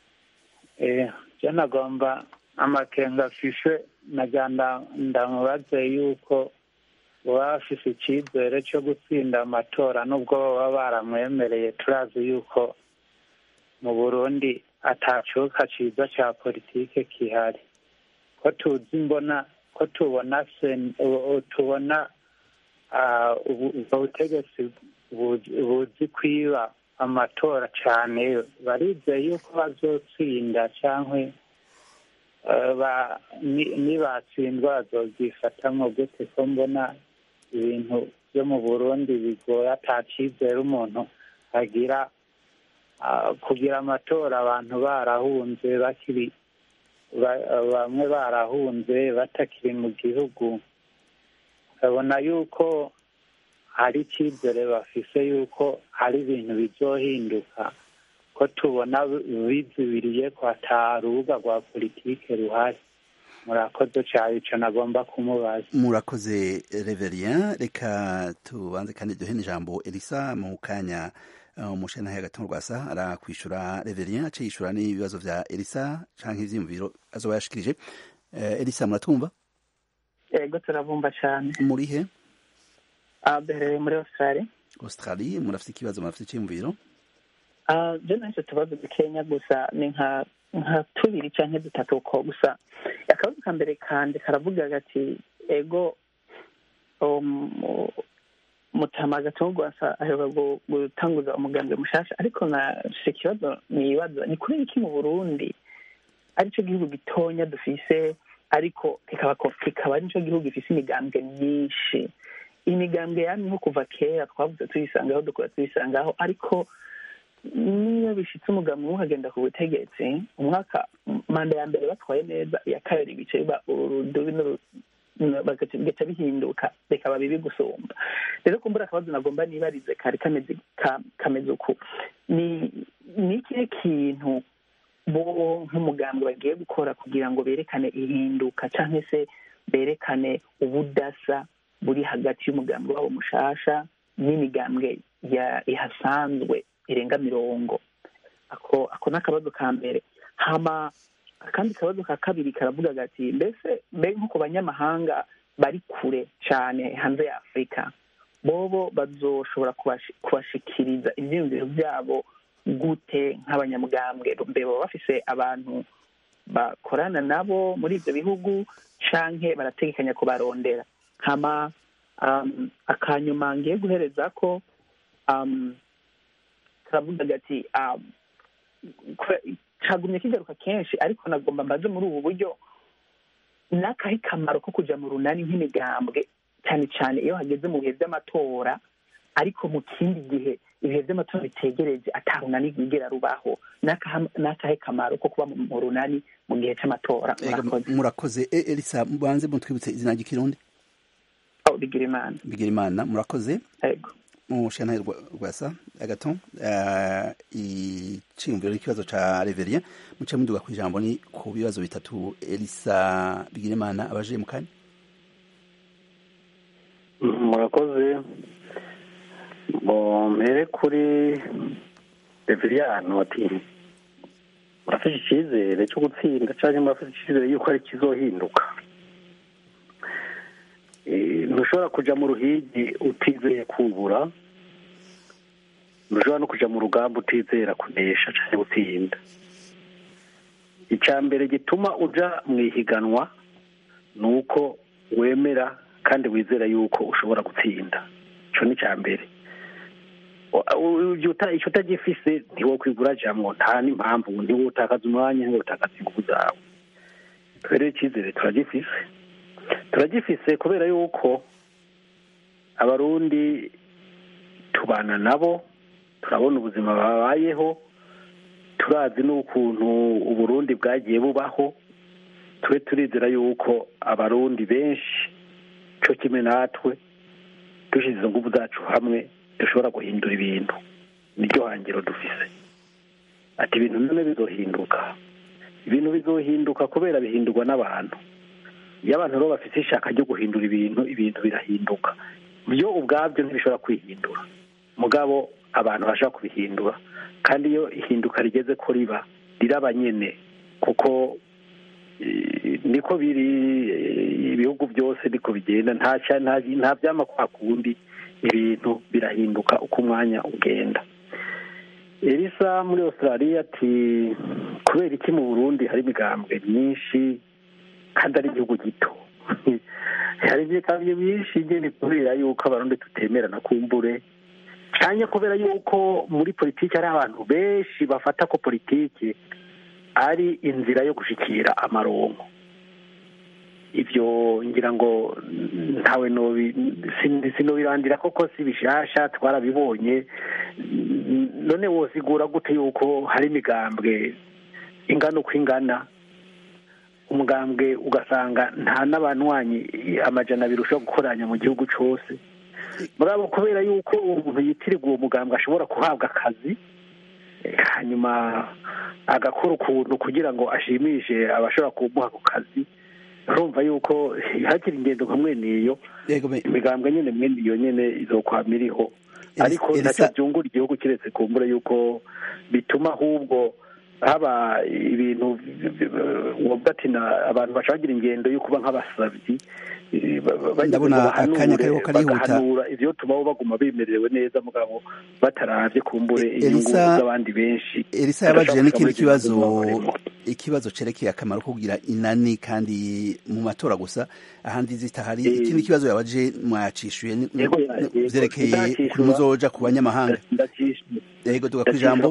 eh je nagomba amakenga afise najya ndamubaze yuko baba bafise icyizere cyo gutsinda amatora nubwo baba baramwemereye turazi yuko mu burundi atacuka ciza ca politike kihari ko tuzi mbona ko tubona sen- u- u- tubona ah, ubu- ubwo butegetsi buzi buzi kwiba amatora cyane barizeye yuko bazotsinda cyangwa nibatsindwa bazobyifatamo gute ko mbona ibintu byo mu burundi bigoye ata cyizere umuntu agira ah, kugira amatora abantu barahunze bakiri ba- bamwe barahunze batakiri mu gihugu babona yuko hari icyizere bafise yuko hari ibintu bizohinduka ko tubona bizibiriye ko ata rubuga rwa politike ruhari murakoze cyane icyo nagomba kumubaza murakoze reverien reka tubanze kandi duhe n'ijambo elisa mu kanya uh, umushenahe hagati mu rwasa arakwishura reverien ace yishura n'ibibazo vya elisa canke ivyiyumviro azoba yashikirije uh, elisa muratwumva yego turabumva cyane murihe Ah, duherereye muri australia australie murafite ikibazo murafite iciyumviro Ah, je nahise utubazo dukenya gusa ni nka nka tubiri canke dutatu ko gusa akabazo ka mbere kanje karavuga gati ego um, mutama gatongwasa aheruka gu- gutanguza umugambi mushasha ariko nashise ikibazo nibaza ni kubera iki mu burundi arico gihugu gitonya dufise ariko kikaba ko- kikaba arico gihugu gifise imigambwe myinshi imigambwe yamye nko kuva kera twavuze tuyisangaho dukora tuyisangaho ariko niyo bishitse umugambi umwe ukagenda ku butegetsi umwaka manda ya mbere batwaye neza iya kabiri bica biba urudubi n'uru- bagaca bigaca bihinduka bikaba bibi gusumba rero kumbura akabazo nagomba nibarize kari kameze ka- kameze uku ni ni ikihe kintu bo nk'umugambi bagiye gukora kugira ngo berekane ihinduka cyangwa se berekane ubudasa buri hagati y'umugambi wabo mushasha n'imigambwe ya ihasanzwe irenga mirongo ako ako ni akabazo ka mbere hama akandi kabazo ka kabiri karavuga gati mbese mbe nko ku banyamahanga bari kure cyane hanze ya afurika bobo bazoshobora kubashi- kubashikiriza ibyiyumviro byabo gute nk'abanyamugambwe mbe baba bafise abantu bakorana nabo muri ibyo bihugu canke barategekanya kubarondera hama um, akanyuma ngiye guhereza ko um, karavuga gati um, kwe- cagumye kigaruka kenshi ariko nagomba mbaze muri ubu buryo n'akahe kamaro ko kuja mu runani nk'imigambwe cyane cyane iyo hageze mu bihe by'amatora ariko mu kindi gihe ibihe by'amatora bitegereje ata runani rwigera rubaho n'akaha- n'akahe kamaro ko kuba mu mu runani mu gihe c'amatora Ega, murakoze murakoze E- elisa mubanze mutwibutse izina ry'ikirundi Oh, bigira imana bigira imana murakoze Ego. mu shantahe rwasa agato uh, iciyumviro n'ikibazo ca reverien muce muduga ku ijambo ni ku bibazo bitatu elisa bigira imana abaje mu kanya murakoze ngo mpere kuri reveriyano ati murafite icyizere cyo gutsinda cyangwa murafite icyizere yuko ari kizohinduka Eh, ntushobora kuja mu ruhigi utizeye kubura ntushobora no kuja mu rugamba utizera kunesha cyangwa gutsinda icya mbere gituma uja mu ihiganwa ni uko wemera kandi wizera yuko ushobora gutsinda icyo ni icya mbere icyo utagifise ntiwokwigura jamwo nta n'impamvu ntiwutakaza umwanya ntiwutakaza ingufu zawe rero icyizere turagifise turagifise kubera yuko abarundi tubana nabo turabona ubuzima babayeho turazi n'ukuntu uburundi bwagiye bubaho tube turizera yuko abarundi benshi cyo kimwe natwe dushyize izo ngufu zacu hamwe dushobora guhindura ibintu niryo hangiro dufise ati ibintu none bizohinduka ibintu bizohinduka kubera bihindurwa n'abantu iyo abantu rero bafite ishaka ryo guhindura ibintu ibintu birahinduka byo ubwabyo ntibishobora kwihindura mugabo abantu bashaka kubihindura kandi iyo ihinduka rigeze ko riba riraba nyene kuko eh, niko biri eh, ibihugu byose niko bigenda nta cya- nta nta byama kwa kundi ibintu birahinduka uko umwanya ugenda elisa muri australia ati kubera iki mu burundi hari imigambwe myinshi kandi ari igihugu gito hari imyikamyo myinshi nyine kubera yuko abarundi tutemerana kumbure cyane kubera yuko muri politiki hari abantu benshi bafata ko politiki ari inzira yo gushikira amaronko ibyo ngira ngo ntawe sinobirandira koko si bishasha twarabibonye none wosigura gute yuko hari imigambwe ingana uko ingana umugambwe ugasanga nta n'abanywanyi amajana abiri ushobora gukoranya mu gihugu cyose murabo kubera yuko umuntu yitirirwa uwo mugambwe ashobora guhabwa akazi hanyuma agakora ukuntu kugira ngo ashimishe abashobora kumuha ako kazi urumva yuko hakiri ingendo nka mwene iyo imigambwe nyine mwene iyo nyine izokwama iriho ariko ntacyo byungura igihugu kiretse kumbura yuko bituma ahubwo haba ibintu wavuga ati abantu bashagira ingendo yo kuba nk'abasabyi ndabona akanya kariho karihuta bagahanura ivyo tubaho baguma bemerewe neza mugabo bataravye kumbure inyungu z'abandi benshi elisa yabajije n'ikindi kibazo ikibazo cerekeye akamaro ko kugira inani kandi mu matora gusa ahandi zitahari ikindi kibazo yabaje mwacishuye vyerekeye kuri muzoja ku banyamahanga yego tuga kwijambo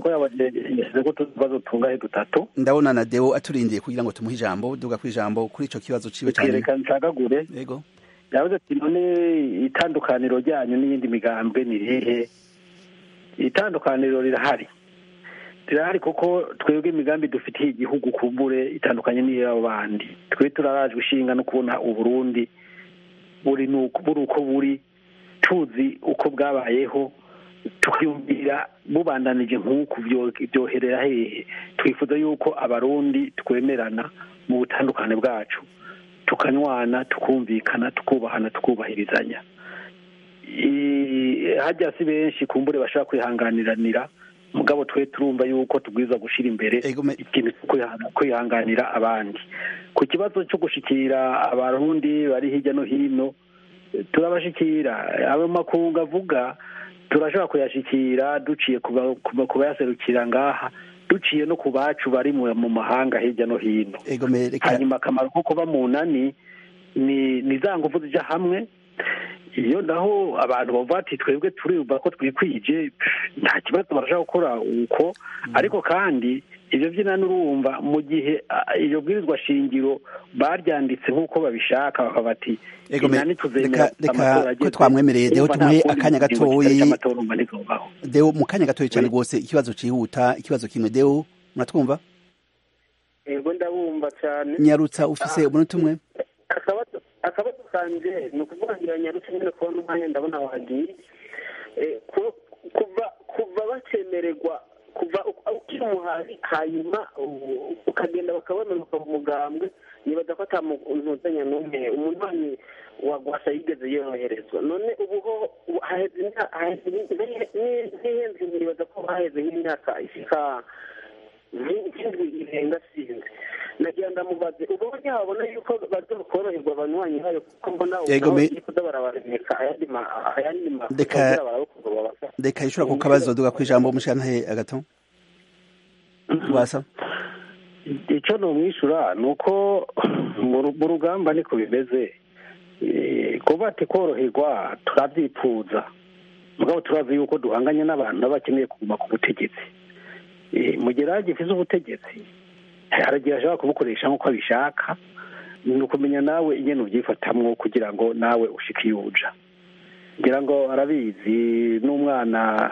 dutatu ndabona na deo aturindiye kugira ngo tumuhe ijambo duga kwijambo kuri ico kibazo ciwe cyane reka ncagagure yego yavuze ati none itandukaniro ryanyu n'iyindi migambwe ni rihe itandukaniro rirahari rirahari kuko twebwe imigambi dufitiye igihugu kumbure itandukanye n'iy'abo bandi twe turarajwe ishinga no kubona uburundi buri buri uko buri tuzi uko bwabayeho tukiyumvira bubandanije nk'uku byoherera hehe twifuza yuko abarundi twemerana mu butandukane bwacu tukanywana tukumvikana tukubahana tukubahirizanya hajya si benshi kumbure bashobora kwihanganiranira mugabo twe turumva yuko tubwiza gushyira imbere ikintu cyo kwihanganira abandi ku kibazo cyo gushikira abarundi bari hirya no hino turabashikira ayo makungu avuga turashobora kuyashikira duciye ku bayaserukira ngaha duciye no ku bacu bari mu mahanga hirya no hino hanyuma akamaro ko kuba mu nani ni za ngufu zijya hamwe iyo naho abantu bavuga ati twebwe turumva ko twikwije nta kibazo barashaka gukora uko ariko kandi ibyo by'inani urumva mu gihe iyo bwirizwa shingiro baryanditse nk'uko babishaka bakaba bati inani tuzemera reka ko twamwemereye deho tumuhe akanya gatoyi deho mu kanya gatoyi cyane rwose ikibazo cyihuta ikibazo kimwe deho muratwumva yego ndabumva cyane nyarutsa ufise umunota umwe akabazo kanje ni ukuvuga ngo nyarutsa nyine kubona umwanya ndabona wagiye kuva kuva bakemererwa kuva ukiri umuhari hanyuma ukagenda bakabona ukaba umugambwe nibaza ko ata ntuzanya n'umwe umuntu wagwasa yigeze yoroherezwa none ubu ho haheze n'ihenze nibaza ko haheze nk'imyaka ishika nk'indwi irenga sinzi nagira ndamubaze ubu buryo wabona yuko bazokoroherwa abanywanyi bayo kuko mbona ubwabo kuza barabaremeka ayandi makuru reka ishobora ku kabazo duga ku ijambo umushantahe agato wasa icyo numwishyura ni uko mu rugamba niko bimeze kuba ati koroherwa turabyipfuza mugabo turazi yuko duhanganye n'abantu baba bakeneye kuguma ku butegetsi mu gihe rero ubutegetsi haragiye ashobora kubukoresha nk'uko abishaka ni ukumenya nawe ingene ubyifatamwo kugira ngo nawe ushike iyo uja ngira ngo arabizi n'umwana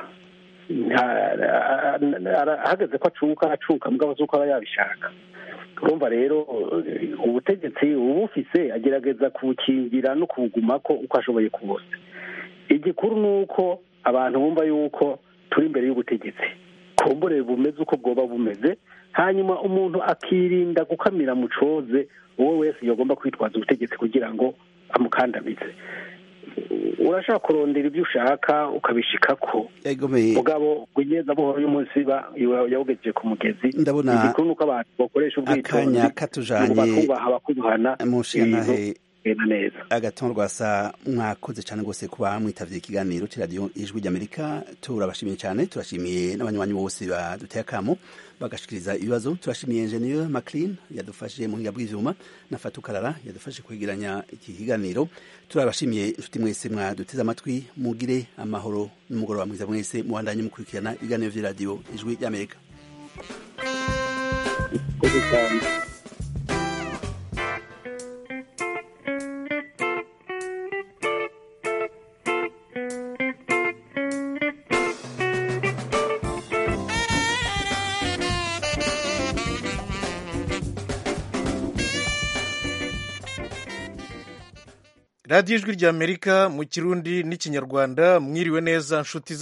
ahagaze ko acuka acuka mugabo z'uko aba yabishaka urumva rero ubutegetsi ubufise agerageza kubukingira no kubugumako uko ashoboye kose igikuru ni uko abantu bumva yuko turi imbere y'ubutegetsi kumbure bumeze uko bwoba bumeze hanyuma umuntu akirinda gukamira mu coze uwo wese yagomba kwitwaza ubutegetsi kugira ngo amukandamize urashaka kurondera ibyo ushaka ukabishikako mugabo kugeza buhoro y'umunsi yawugejeje ku mugezi ndabona igikuru nuko abantu bakoresha ubwitonzi akanya katujanye bakubaha bakubahana mushintahe genda neza agatongo rwasa mwakoze cyane rwose kuba mwitavye ikiganiro c'iradiyo ijwi ry'amerika turabashimiye cyane turashimiye n'abanywanyi bose baduteye akamo bagashikiriza ibibazo turashimiye ingenieur maclean yadufashije mu buhinga bw'ivyuma na fatukarara yadufashije kwegeranya iki kiganiro turabashimiye inshuti mwese mwaduteze amatwi mugire amahoro n'umugoroba mwiza mwese mubandanye mukurikirana ibiganiro vy'iradiyo ijwi ry'amerika radiyo ijwi ry'amerika mu kirundi n'ikinyarwanda mwiriwe neza nshuti